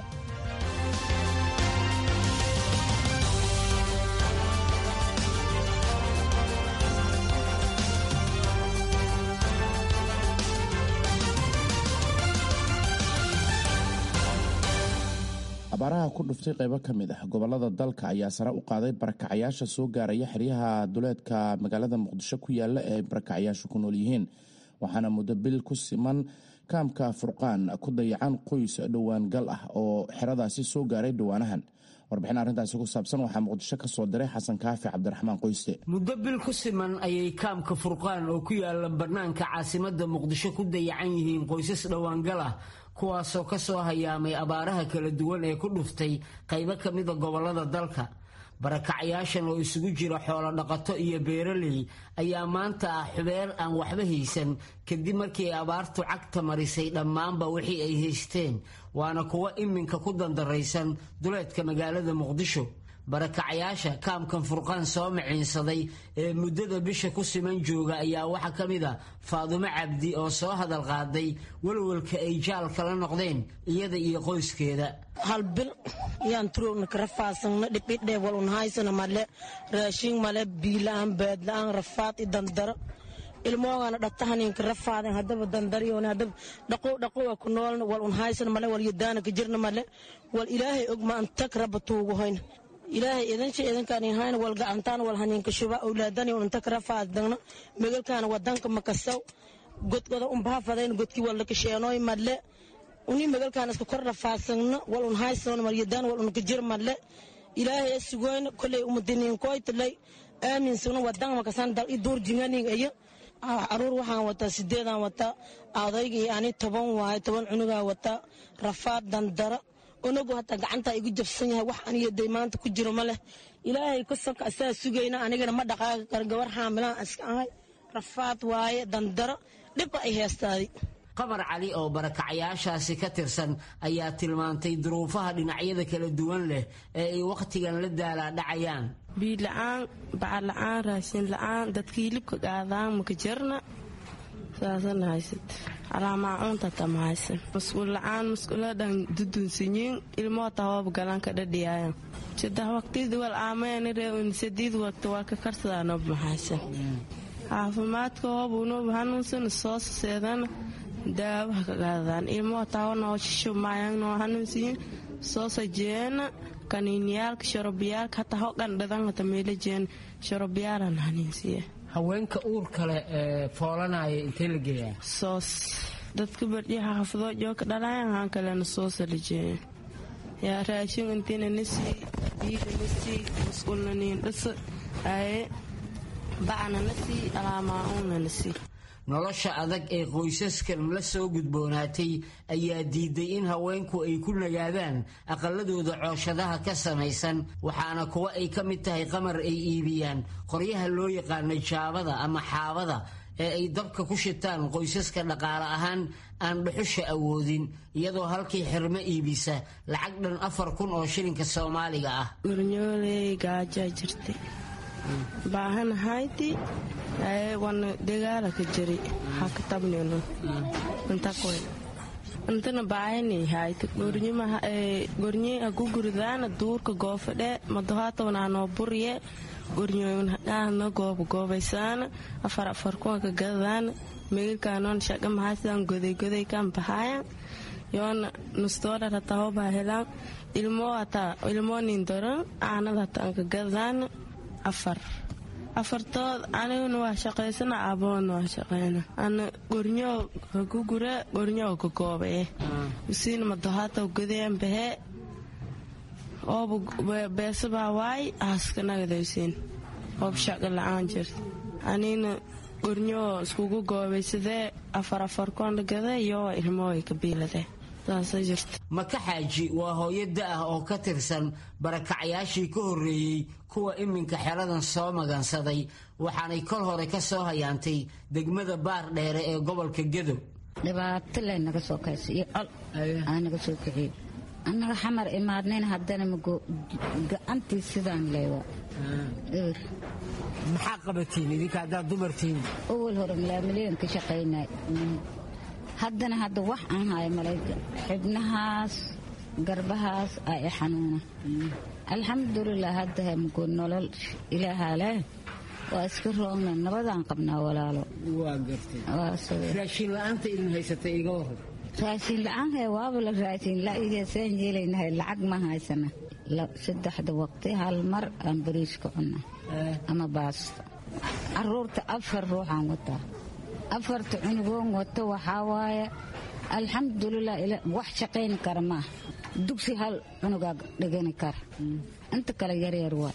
abaaraha ku dhuftay qaybo ka mid ah gobollada dalka ayaa sare u qaaday barakacayaasha soo gaaraya xeryaha duleedka magaalada muqdisho ku yaala ee barakacayaashu ku nool yihiin waxaana muddo bil ku siman kaamka furqaan ku dayacan qoys dhowaan gal ah oo xeradaasi soo gaaray dhowaanahan warbixin arrintaasi ku saabsan waxaa muqdisho ka soo diray xasan kaafi cabdiraxmaan qoyste muddo bil ku siman ayay kaamka furqaan oo ku yaala bannaanka caasimadda muqdisho ku dayacan yihiin qoysas dhowaangal ah kuwaasoo ka soo hayaamay abaaraha kala duwan ee ku dhuftay qaybo ka mida gobollada dalka barakacayaashan oo isugu jira xoolo dhaqato iyo beeraley ayaa maanta ah xubeer aan waxba haysan kadib markii ay abaartu cagta marisay dhammaanba wixii ay haysteen waana kuwo iminka ku dandaraysan duleedka magaalada muqdisho barakacayaasha kaamkan furqaan soo maciinsaday ee muddada bisha ku siman jooga ayaa waxaa ka mid a faadumo cabdi oo soo hadal qaaday walwalka ay jaal kala noqdeen iyada iyo qoyskeeda hal bil yaan turowna karafaasangna dhibidhe walun haysana male raashin male biila'aan baadla'aan rafaad i dandaro ilmoogana dhagtahaninka rafaaden hadaba dandaryoone hadaba dhaqow dhaqowa ku noolna wal un haysan male wal yadaana ka jirna male wal ilaahay og ma antag rabba tuugu hoyna ilaahay idansha idankaan hayna wal gacantaan wal haninka shuba awlaadani un antag rafaadagna megalkaana wadanka makasaw godgoda unbaafadayn godki wal lakasheenooy male uni megalkaan iska kor rafaasagna wal un haysan mal yadaan wal un ka jir male ilaahay sugoyna koley umadiniinkoytalay aaminsagna wadan makasan dal i duur jinganig iyo caruur waxaan wataa sideedaan wataa adayga iyo ani toban waaye toban cunugaa wataa rafaad dandara onagu hataa gacantaa igu jabsan yahay wax aniyaday maanta ku jiro ma leh ilaahay kasanka asaa sugayna anigana ma dhaqaaqi karo gabar xaamilaan iska ahay rafaad waaye dandaro dhibba ay heestaaday qamar cali oo barakacayaashaasi ka tirsan ayaa tilmaantay duruufaha dhinacyada kala duwan leh ee ay wakhtigan la daalaadhacayaan biila-aan bacad la-aan raashin la-aan dadka hilibka qaadaan maka jarna saasana haysat alaamaacuunta tama haysan masquul la-aan masquuladhan dudunsanyiin ilmoo tawaab galanka dhadhiyaayan saddex waqtid wal aamayani reewin sadiid waqti waa ka karsadanob mahaysan caafimaadka hoobunob hanuunsan soo saseedana daawaha ka qaadadaan ilmoo tawanoo shishumaayannoo hanuunsiyin soo sajeena kaniiniyaalka sharobiyaalka hataa hoqan dhadan hata meelajeen sharobiyaalan hanuunsiya haweenka uur kale ee foolanaya intee la geeyaa soos dadka bardhiha xaafadoo jooka dhalayan haan kalena soosa lajeeya yaa raashin intiina nasii biida nasii masquulna niin dhasa aye bacna nasii alaamaauna nasii nolosha adag ee qoysaskan la soo gudboonaatay ayaa diiday in haweenku ay ku nagaadaan aqaladooda cooshadaha ka samaysan waxaana kuwa ay ka mid tahay qamar ay iibiyaan qoryaha loo yaqaana jaabada ama xaabada ee ay dabka ku shitaan qoysaska dhaqaale ahaan aan dhuxusha awoodin iyadoo halkii xirmo iibisa lacag dhan afar kun oo shilinka soomaaliga ah gornyooley gaajaa jirtay baahanahayti wana degaala ka jiri haka tabnino intakoy intana baahani hayta gornyima gornye agu guridaana duurka goofadhe madohaatawnaanoo burye gornyoyn haqaana gooba goobaysaana afar afar kuwa ka gadadaana megilkaanoon shaqa mahaysadaan goday goday kan bahaayan yoona nustoodhar hataa hobaa helaan ilmoo hataa ilmoo nin doran aanad hataa anka gadadaana afar afartood aniguna waa shaqaysana aaboona waa shaqeyna ana gornyoo kagugure gornyoo kagoobaye usiina madohaata godayan bahee ooba beesabaa waay aaska nagadaysiin oob shaqa la-aan jirta anina gornyoo iskugu goobaysadee afar afar koonla gada iyo ilmooy kabiiladee maka xaaji waa hooyo da-ah oo ka tirsan barakacayaashii ka horreeyey kuwa iminka xeradan soo magansaday waxaanay kol hore ka soo hayaantay degmada baar dheere ee gobolka gedow dhibaato le naga soo kaysa iyo col aa naga soo kiciyo annaga xamar imaadnayna haddana gacantii sidaan leewa eber maxaa qabatiin idinka haddaad dumartiin awal hore milaamilyan ka shaqaynay haddana hadda wax aan hayo malayga xibnahaas garbahaas aa i xanuuna alxamdulilah hadda hemgo nolol ilaahaa leh waa iska roogna nabadaan qabnaa walaalo raashin la-aanta idin haysatay iga waran raashin la-aan hee waaba la raashin la-igeesaan yeelaynahay lacag ma haysana saddexda waqti hal mar aan bariiska cunna ama baasto caruurta afar ruuxaan wataa afarta cunugoon wato waxaa waaye alxamdulilah wax shaqayni kara maaha dugsi hal cunugaa dhigani kara inta kale yaryar waa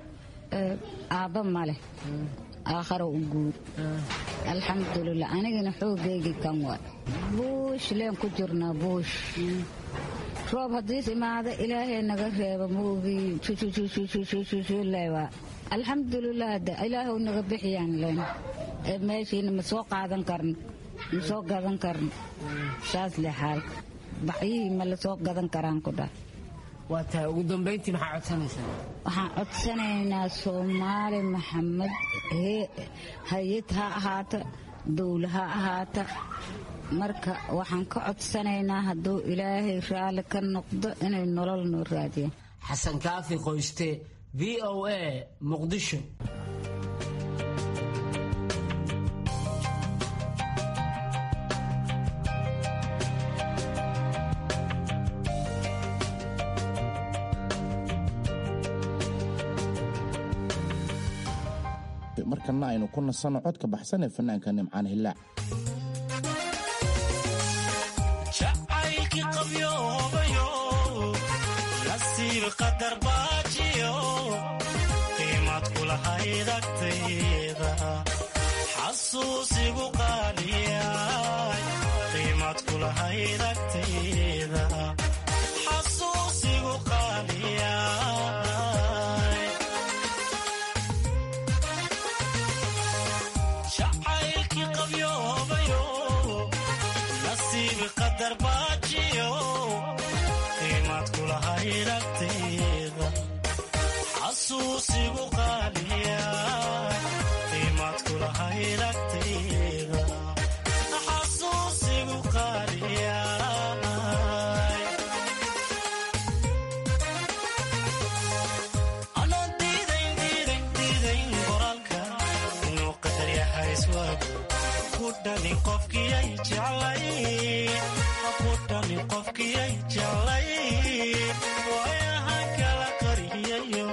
aabba maleh aakharo u guur alxamdulilah anigana xoogaygii kan waay buush leen ku jirnaa buush roob haddiis imaada ilaahay naga reeba maogii leewaa alxamdulilah de ilaahu naga bixiyaan leen meeshiina ma soo qaadan karno ma soo gadan karno saas le xaalka baxyihii ma la soo gadan karaan ku dhah waa tahay ugu dambayntii maxaa codsanaysaa waxaan codsanaynaa soomaali maxamed hay-ad ha ahaata dowla ha ahaata marka waxaan ka codsanaynaa hadduu ilaahay raalli ka noqdo inay nolol noo raadiyaan xasan kaafi qoyste v o a muqdisho markana aynu ku nasanno codka baxsan ee fanaanka nimcaan hillaac xasuusigu qaaliyay qiimad kulahayd agtayda xasuusigu qaaliyay jacaylkii qabyoobayo nasiib qadar baajiyo qiimad kulahayd agtayda xasuusigu qaaliyay qiimad kulahayd agtayda xasuusigu qaaliyay anoo diidayn diidayn diidayn qoraalka inuu qadar yahay iswaagu ku dhani qofkiyay jeclay ku dhani qofkiyay jeclay waayaha kala qariyayo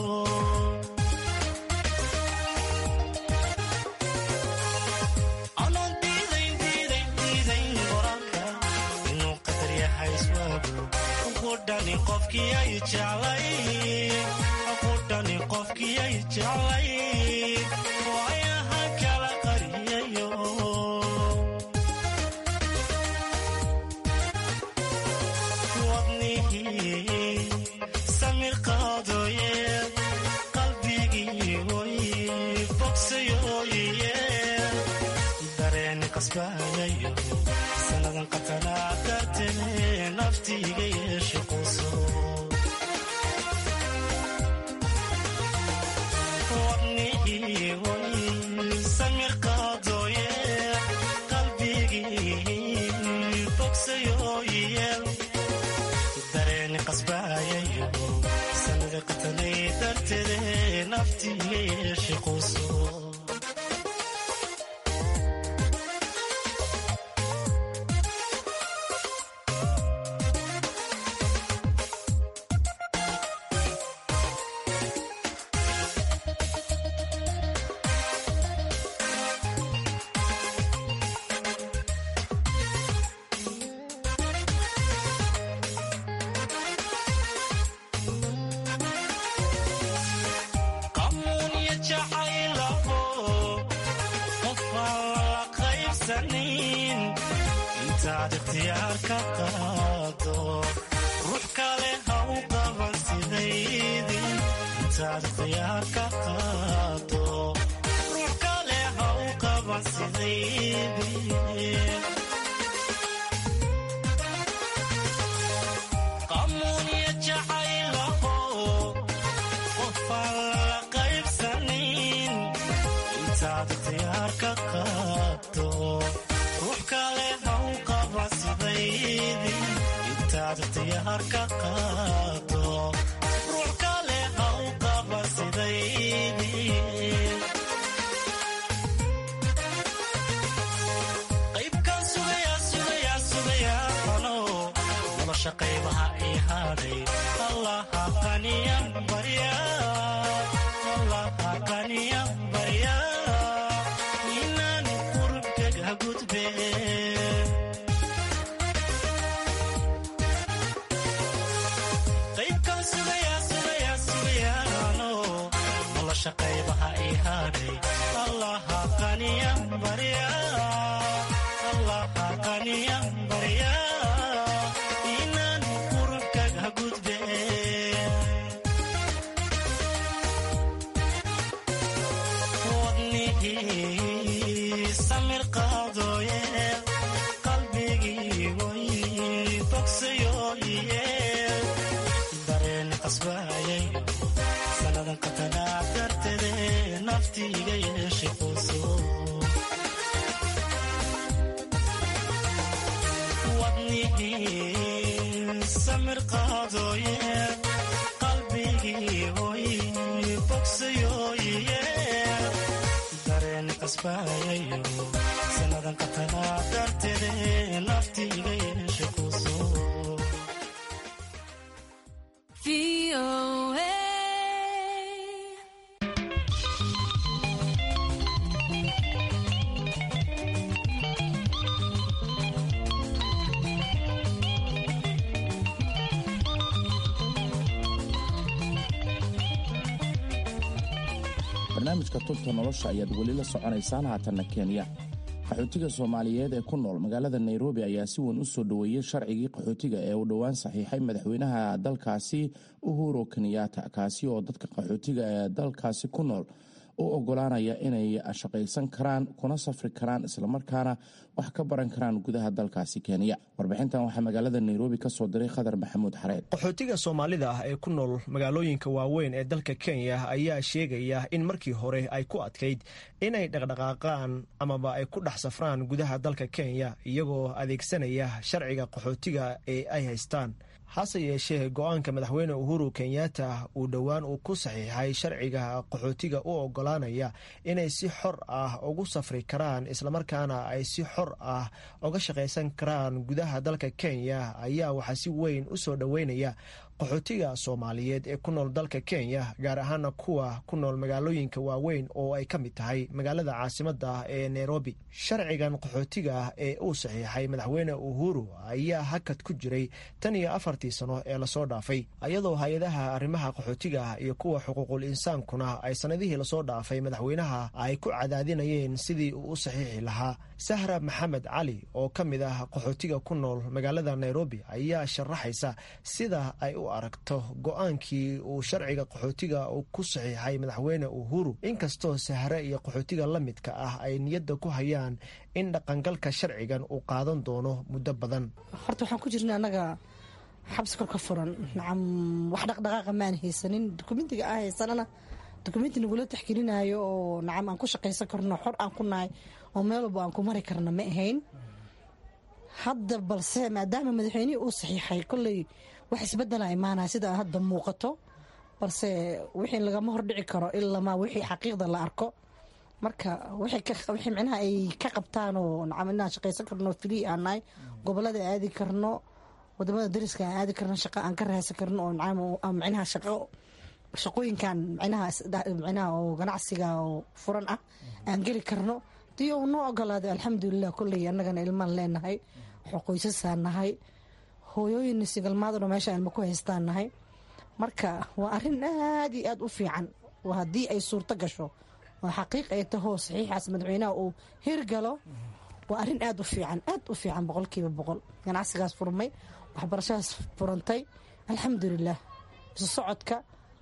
anoo diidayn diidayn diidayn qoraalka inuu qadar yahay iswaagu ku dhani qofkiyay jeclay ku dhani qofkiyay jeclay waayaha kala qariyayo wadnihii samir qaadooye qalbigii oy bogsayooye dareen qasbayayo sannadan qatanaa dartee naftiiga yeeshe quso wadnihii oy samir qaadooye qalbigii bogsayooye dareen qasbayayo sanada qatanay darteede naftiiga yeeshe quso qamuunya jacaylaho qof aan lala qaybsanin intaad ikhtiyaar ka qaado ruux kale ha u qaban sidaydii intaad ikhtiyaar ka qaado ruux kale ha u qaban sidaydii qamuunya jacaylaho qofaan lala qaybsanin intaad ikhtiyaar ka qaado ruux kale ha u qaba sidaydii intaad ikhtiyaar ka qaado ruux kale ha u qaba sidaydii qaybkaan sugayaa sugayaa sugayaa ano nolosha qaybaha ii hadhay allaha qaniyan barya allaha qaniyan barya inaan qurubkaga gudbe qaybkaan sugayaa sugayaa sugayaa ano nolosha qaybaha ii hadhay allaha qaniyan barya allaha qaniyan barya inaan qurubkaga gudbe wadnihii samir qaadooye qalbigii way bogsayooye dareen qasbayayo sannadan qatanaa darteede naftiiga yeeshe quso wadnihii samir qaadooye qalbigii oy bogsayooye dareen qasbayayo sannadan qatanaa darteede naftiiga yeeshe quso barnaamijka tubta nolosha ayaad weli la soconaysaan haatanna kenya qaxootiga soomaaliyeed ee ku nool magaalada nairobi ayaa si weyn u soo dhoweeyey sharcigii qaxootiga ee uu dhowaan saxiixay madaxweynaha dalkaasi uhuru kenyatta kaasi oo dadka qaxootiga ee dalkaasi ku nool u ogolaanaya inay shaqaysan karaan kuna safri karaan islamarkaana wax ka baran karaan gudaha dalkaasi kenya warbixintan waxaa magaalada nairobi ka soo diray khadar maxamuud xareed qaxootiga soomaalida ah ee ku nool magaalooyinka waaweyn ee dalka kenya ayaa sheegaya in markii hore ay ku adkayd inay dhaqdhaqaaqaan amaba ay ku dhex safraan gudaha dalka kenya iyagoo adeegsanaya sharciga qaxootiga ee ay haystaan hase yeeshee go-aanka madaxweyne uhuru kenyatta uu dhowaan uu ku saxiixay sharciga qaxootiga u ogolaanaya inay si xor ah ugu safri karaan islamarkaana ay si xor ah uga shaqaysan karaan gudaha dalka kenya ayaa waxaa si weyn u soo dhoweynaya qaxootiga soomaaliyeed ee ku nool dalka kenya gaar ahaana kuwa ku nool magaalooyinka waaweyn oo ay ka mid tahay magaalada caasimada ee nairobi sharcigan qaxootiga ee uu saxiixay madaxweyne uhuru ayaa hakad ku jiray tan iyo afartii sano ee lasoo dhaafay iyadoo hay-adaha arrimaha qaxootiga iyo kuwa xuquuqul insaankuna ay sanadihii lasoo dhaafay madaxweynaha ay ku cadaadinayeen sidii uu u saxiixi lahaa sahra maxamed cali oo ka mid ah qaxootiga ku nool magaalada nairobi ayaa sharaxaysa sida ay u aragto go-aankii uu sharciga qaxootiga uu ku saxiixay madaxweyne uhuru inkastoo sahre iyo qaxootiga la midka ah ay niyadda ku hayaan in dhaqangalka sharcigan uu qaadan doono muddo badan horta waxaan ku jirna annaga xabsi kor ka furan nacam wax dhaqdhaqaaqa maan haysanin dukumentiga aan haysanana dukumenti nagula taxgelinayo oo nacam aan ku shaqaysan karno xor aan ku nahay oo meel walba aan ku mari karna ma ahayn hadda balse maadaama madaxweynihii uu saxiixay kolley wax isbedela imaanaya sida hadda muuqato balse wixii lagama hordhici karo ilamaa wixii xaqiiqda la arko marka wixii micnaha ay ka qabtaan oo nacam inaan shaqaysan karno free aan nahay gobolada aadi karno wadamada dariska aan aadi karno shaqo aan ka raadsan karno oo nacam micnaha shaqo shaqooyinkan micnaha micnaha oo ganacsiga oo furan ah aan geli karno dii uu noo ogolaaday alxamdulilah kolley annagana ilmaan leenahay qoysasaan nahay hooyooyin sigalmaaduna meesha ilma ku haystaan nahay marka waa arin aad iyo aad u fiican haddii ay suurto gasho oo xaqiiq ay tahoo saxiixaas madaxweynaha uu hirgalo waa arin aad u fiican aad u fiican boqolkiiba boqol ganacsigaas furmay waxbarashadaas furantay alxamdulilah isu socodka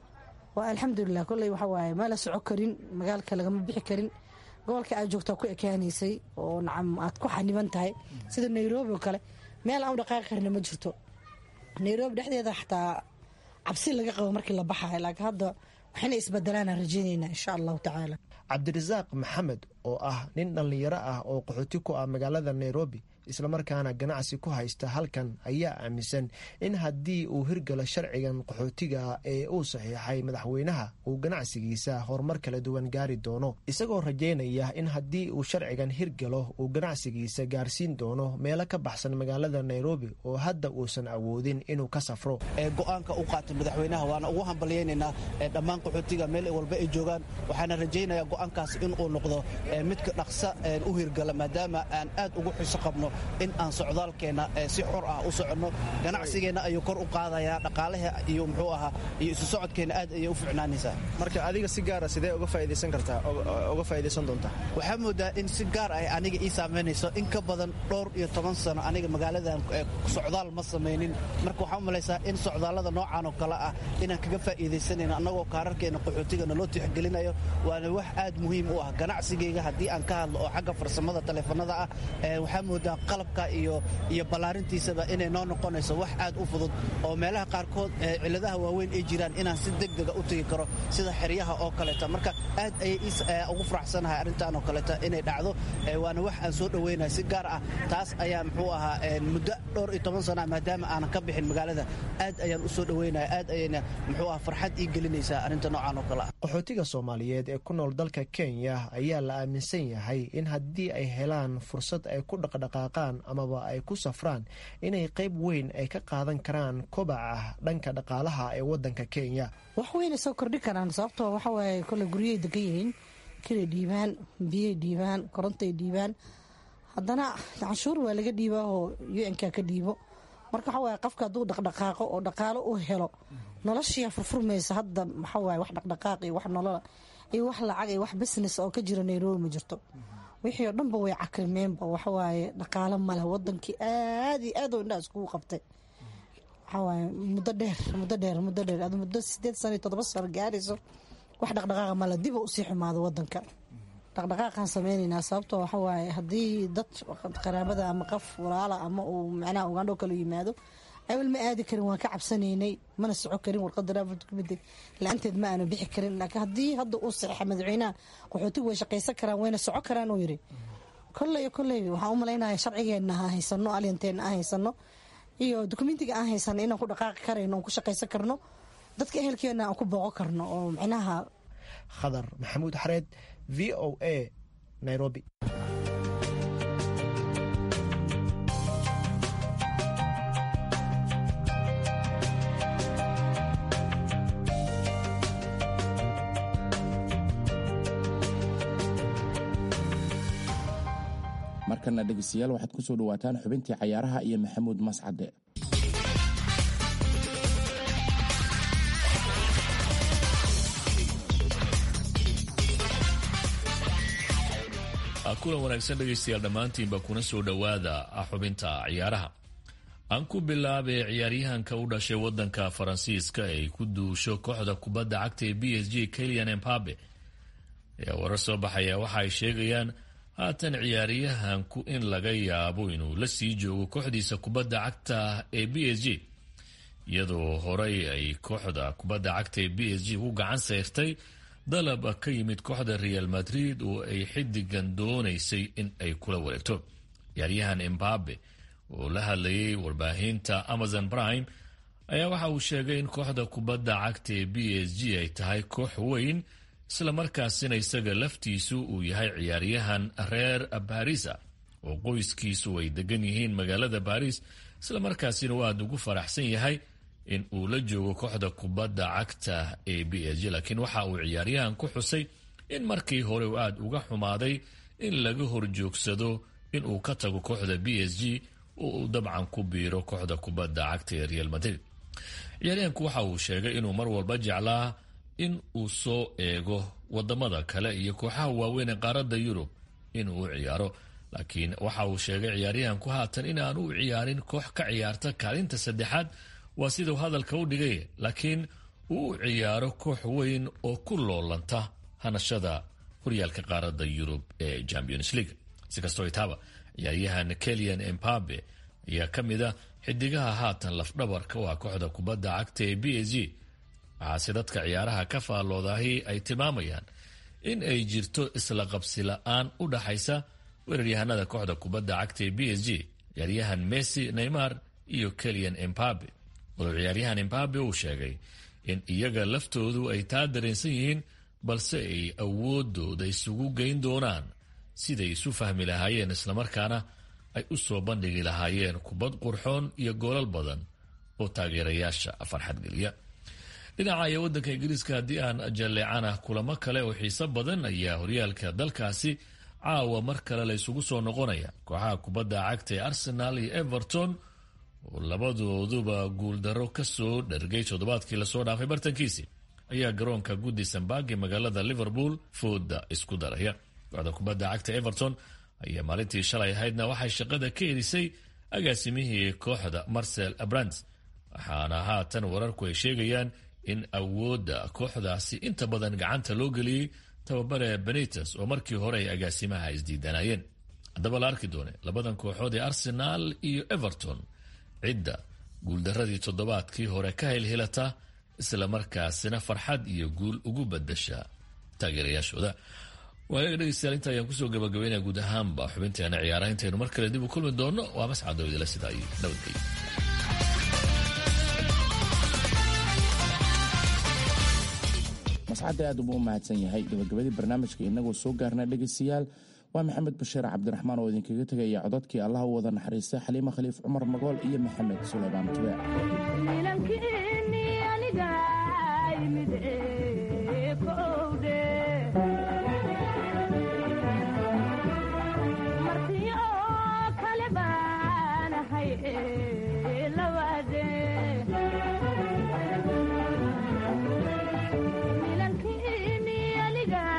waa alxamdulilah kolley waxa waaye ma la soco karin magaalka lagama bixi karin gobolka aad joogtaa ku ekaanaysay oo nacam aad ku xaniban tahay sida nairobi oo kale meel aan u dhaqaaqi karna ma jirto nairobi dhexdeeda xataa cabsi laga qabo markii la baxayo laakiin hadda waxayna isbedelaanaan rajaynayna insha allahu tacaala cabdirasaaq maxamed oo ah nin dhallinyaro ah oo qaxooti ku ah magaalada nairobi islamarkaana ganacsi ku haysta halkan ayaa aaminsan in haddii uu hirgalo sharcigan qaxootiga ee uu saxiixay madaxweynaha uu ganacsigiisa horumar kala duwan gaari doono isagoo rajaynaya in haddii uu sharcigan hirgalo uu ganacsigiisa gaarsiin doono meelo ka baxsan magaalada nairobi oo hadda uusan awoodin inuu ka safro go-aanka u qaatay madaxweynaha waana ugu hambalyaynaynaa dhammaan qaxootiga meel walba ay joogaan waxaana rajaynayaa go-aankaas inuu noqdo midka dhaqsa u hirgala maadaama aan aad ugu xiso qabno in aan socdaalkeenna si xor ah u soconno ganacsigeenna ayuu kor u qaadayaa dhaqaalaha iyo muxuu ahaa iyo isu socodkeenna aad ayay u ficnaanaysaa marka adiga si gaara sidee uga faa'idaysan kartaa uga faa'idaysan doontaa waxaa moodaa in si gaar ah aniga ii saamaynayso in ka badan dhowr iyo toban sano aniga magaaladan socdaal ma samaynin marka waxaa u malaysaa in socdaallada noocan oo kale ah inaan kaga faa'iidaysanayno annagoo kaararkeenna qaxootigana loo tixgelinayo waana wax aad muhiim u ah ganacsigeyga haddii aan ka hadlo oo xagga farsamada taleefanada ah waxaa moodaa qalabka iyo iyo ballaarintiisaba inay noo noqonayso wax aad u fudud oo meelaha qaarkood cilladaha waaweyn ay jiraan inaan si degdega u tegi karo sida xeryaha oo kaleeta marka aad ayay ugu faraxsanahay arrintan oo kaleeta inay dhacdo waana wax aan soo dhoweynaya si gaar ah taas ayaa muxuu ahaa muddo dhowr iyo toban sana maadaama aanan ka bixin magaalada aad ayaan u soo dhoweynaya aad ayayna muxuu aha farxad ii gelinaysaa arrinta noocan oo kale ah qaxootiga soomaaliyeed ee ku nool dalka kenya ayaa la aaminsan yahay in haddii ay helaan fursad ay ku dhaqdhaqaaqaan amaba ay ku safraan inay qayb weyn ay ka qaadan karaan kobaca dhanka dhaqaalaha ee wadanka kenya wax weynay soo kordhin karaan sababtoo waxa waaye kole guryahay degan yihiin kilay dhiibaan biyay dhiibaan korontay dhiibaan haddana canshuur waa laga dhiibaa oo u-nk ka dhiibo marka waxa waaye qofka hadduu dhaqdhaqaaqo oo dhaqaalo u helo noloshiia furfurmaysa hadda waxa waaye wax dhaqdhaqaaq iyo wax nolola iyo wax lacag iyo wax business oo ka jira nairobi ma jirto wixii oo dhanba way cakrimeenba waxawaaye dhaqaalo maleh wadankii aad iyo aad oo indhaha iskugu qabtay waxawaaye muddo dheer muddo dheer muddo dheer ad muddo sideed sano iyo toddoba sano gaarayso wax dhaqdhaqaaqa male dib u usii xumaado wadanka dhaqdhaqaaqaan sameyneynaa sababtoo waxawaaye haddii dad qaraabada ama qof walaala ama uu macnaha ugandho kale yimaado awal ma aadi karin waan ka cabsanaynay mana soco karin warqada raafukumida la-aanteed ma aanu bixi karin laakiin haddii hadda uu saxiixa madaxweynaha qaxootigu way shaqaysan karaan wayna soco karaan uu yidhi kolley kolley waxaan u malaynaya sharcigeenna aan haysano alyanteena aan haysano iyo dokumentiga aan haysano inaan ku dhaqaaqi karayno oon ku shaqaysan karno dadka ehelkeena aan ku booqo karno oo micnaha khadar maxamuud xareed v o a nairobi markana dhegeystayaal waxaad ku soo dhawaataan xubintii cayaaraha iyo maxamuud mascade kulan wanaagsan dhegaystayaal dhammaantiinba kuna soo dhowaada xubinta ciyaaraha aan ku bilaabay ciyaaryahanka u dhashay wadanka faransiiska ay ku duusho kooxda kubadda cagta ee b s g kelian embabe ayaa warar soo baxaya waxa ay sheegayaan haatan ciyaaryahanku in laga yaabo inuu la sii joogo kooxdiisa kubadda cagta ee b s g iyadoo horey ay kooxda kubadda cagta ee b s g u gacan sayrtay dalab ka yimid kooxda real madrid oo ay xidigan doonaysay in ay kula wareegto ciyaaryahan embabe oo la hadlayay warbaahinta amazon prime ayaa waxa uu sheegay in kooxda kubadda cagta ee b s g ay tahay koox weyn islamarkaasina isaga laftiisu uu yahay ciyaaryahan reer barisa oo qoyskiisu ay degan yihiin magaalada baris islamarkaasina uu aada ugu faraxsan yahay in uu la joogo kooxda kubadda cagta ee b s g laakiin waxa uu ciyaaryahan ku xusay in markii hore uu aada uga xumaaday in laga horjoogsado in uu ka tago kooxda b s g oo uu dabcan ku biiro kooxda kubadda cagta ee real madrid ciyaaryahanku waxa uu sheegay inuu mar walba jeclaa in uu soo eego wadamada kale iyo kooxaha waaweyn ee qaaradda yurub inuu u ciyaaro laakiin waxa uu sheegay ciyaaryahanku haatan inaan u ciyaarin koox ka ciyaarta kaalinta saddexaad waa siduu hadalka u dhigay laakiin uu u ciyaaro koox weyn oo ku loolanta hanashada horyaalka qaaradda yurub ee champions league si kastoo itaaba ciyaaryahan kelian embabe ayaa ka mid a xidigaha haatan lafdhabarka u ah kooxda kubadda cagta ee b s g waxaase dadka ciyaaraha ka faalloodahi ay tilmaamayaan in ay jirto isla qabsi la-aan u dhaxaysa weeraryahanada kooxda kubadda cagta ee b s g ciyaaryahan messi neymar iyo kelian embabe walow ciyaaryahan embabe uu sheegay in iyaga laftoodu ay taa dareensan yihiin balse ay awoodooda isugu geyn doonaan siday isu fahmi lahaayeen islamarkaana ay u soo bandhigi lahaayeen kubad qurxoon iyo goolal badan oo taageerayaasha farxad geliya dhinaca iyo wadanka ingiriiska haddii aan jalleecana kulamo kale oo xiiso badan ayaa horyaalka dalkaasi caawa mar kale la isugu soo noqonaya kooxaha kubadda cagta ee arsenal iyo everton oo labadooduba guuldaro kasoo dhargay toddobaadkii lasoo dhaafay bartankiisii ayaa garoonka goodisonburg ee magaalada liverpool fooda isku daraya kooxda kubadda cagta everton ayaa maalintii shalay ahaydna waxay shaqada ka erisay agaasimihii kooxda marcel abrant waxaana haatan wararku ay sheegayaan in awoodda kooxdaasi inta badan gacanta loo geliyey tababare benites oo markii hore ay agaasimaha isdiidanayeen haddaba la arki doone labadan kooxood ee arsenaal iyo everton cidda guuldaradii toddobaadkii hore ka helhelata islamarkaasina farxad iyo guul ugu badasha taageerayaashooda waayaga dhegeystayaal inta ayaan kusoo gabagabeynaya guud ahaanba xubinteena ciyaaraha intaynu mar kale dib u kulmi doonno waa mascad dawidala sidaa iyo nabadgelyo mascadda aad uba u mahadsan yahay gabagabadii barnaamijka inagoo soo gaarna dhegaystayaal waa maxamed bashiir cabdiraxmaan oo idinkaga tegaya cododkii allah u wada naxariistay xaliimo khaliif cumar magool iyo maxamed sulaymaan tube milankini aniga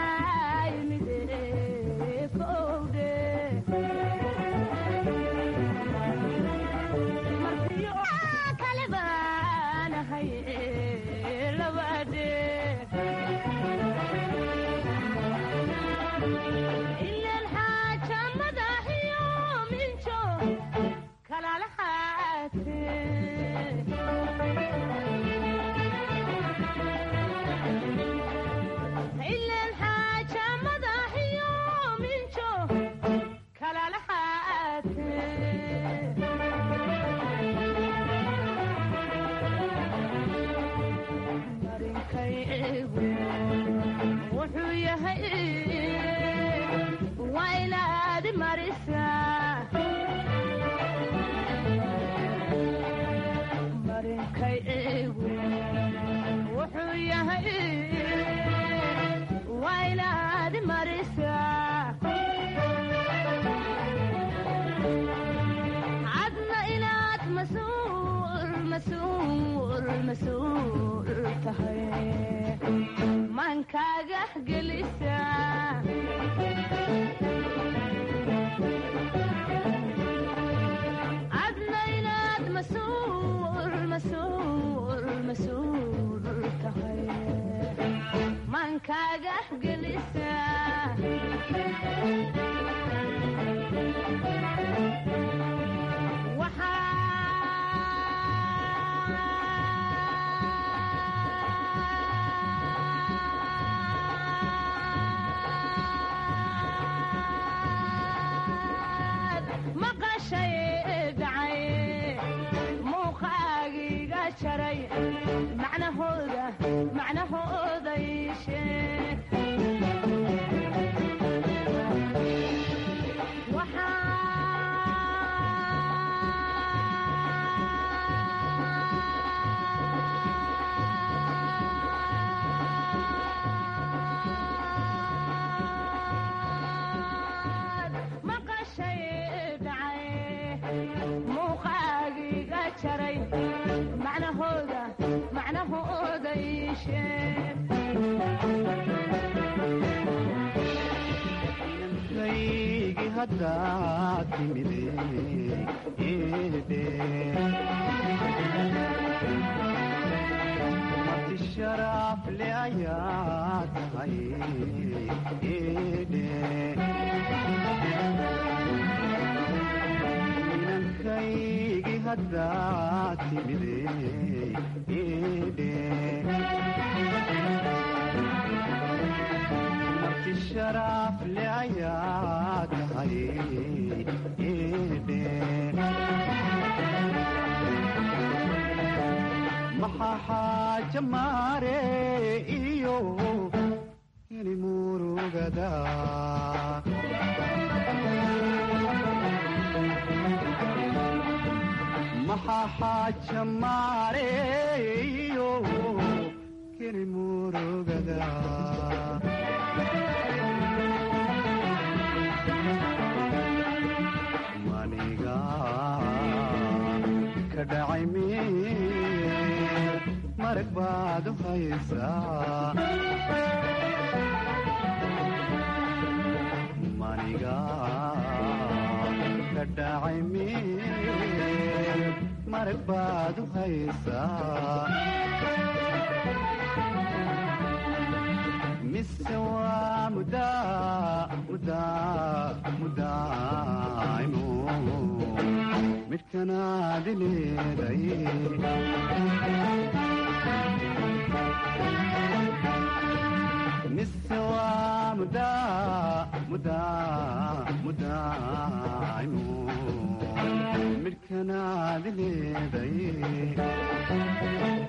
marisa marinkay igu wuxuu yahay waa inaad marisa cadna inaad masuul masuul masuul tahay maankaaga gelisa cadna inaad masuul masuul masuul tahay maankaaga gelisa maqashay dhacay muuqaagiga jaray macnahooda macnahooda ii sheeg maqashay dhacay muuqaagiga jaray macnahooda macnahooda ii sheeg kaygi haddaad timide eede marti sharaf le ayaad tahay eede inankaygi haddaad timide eede marti sharaf le ayaad tahay eede maxaa xaaja maare iyo ini murugada maxaa xaaja maare iyo kini murugada maniga ka dhacay meel marag baad u haysaa maniga ka dhacay meel marag baad u haysaa mise waa mudaa mudaa mudaaimo midhkanaadi leeday mise waa mudaa mudaa mudaaimo midhkanaadi leeday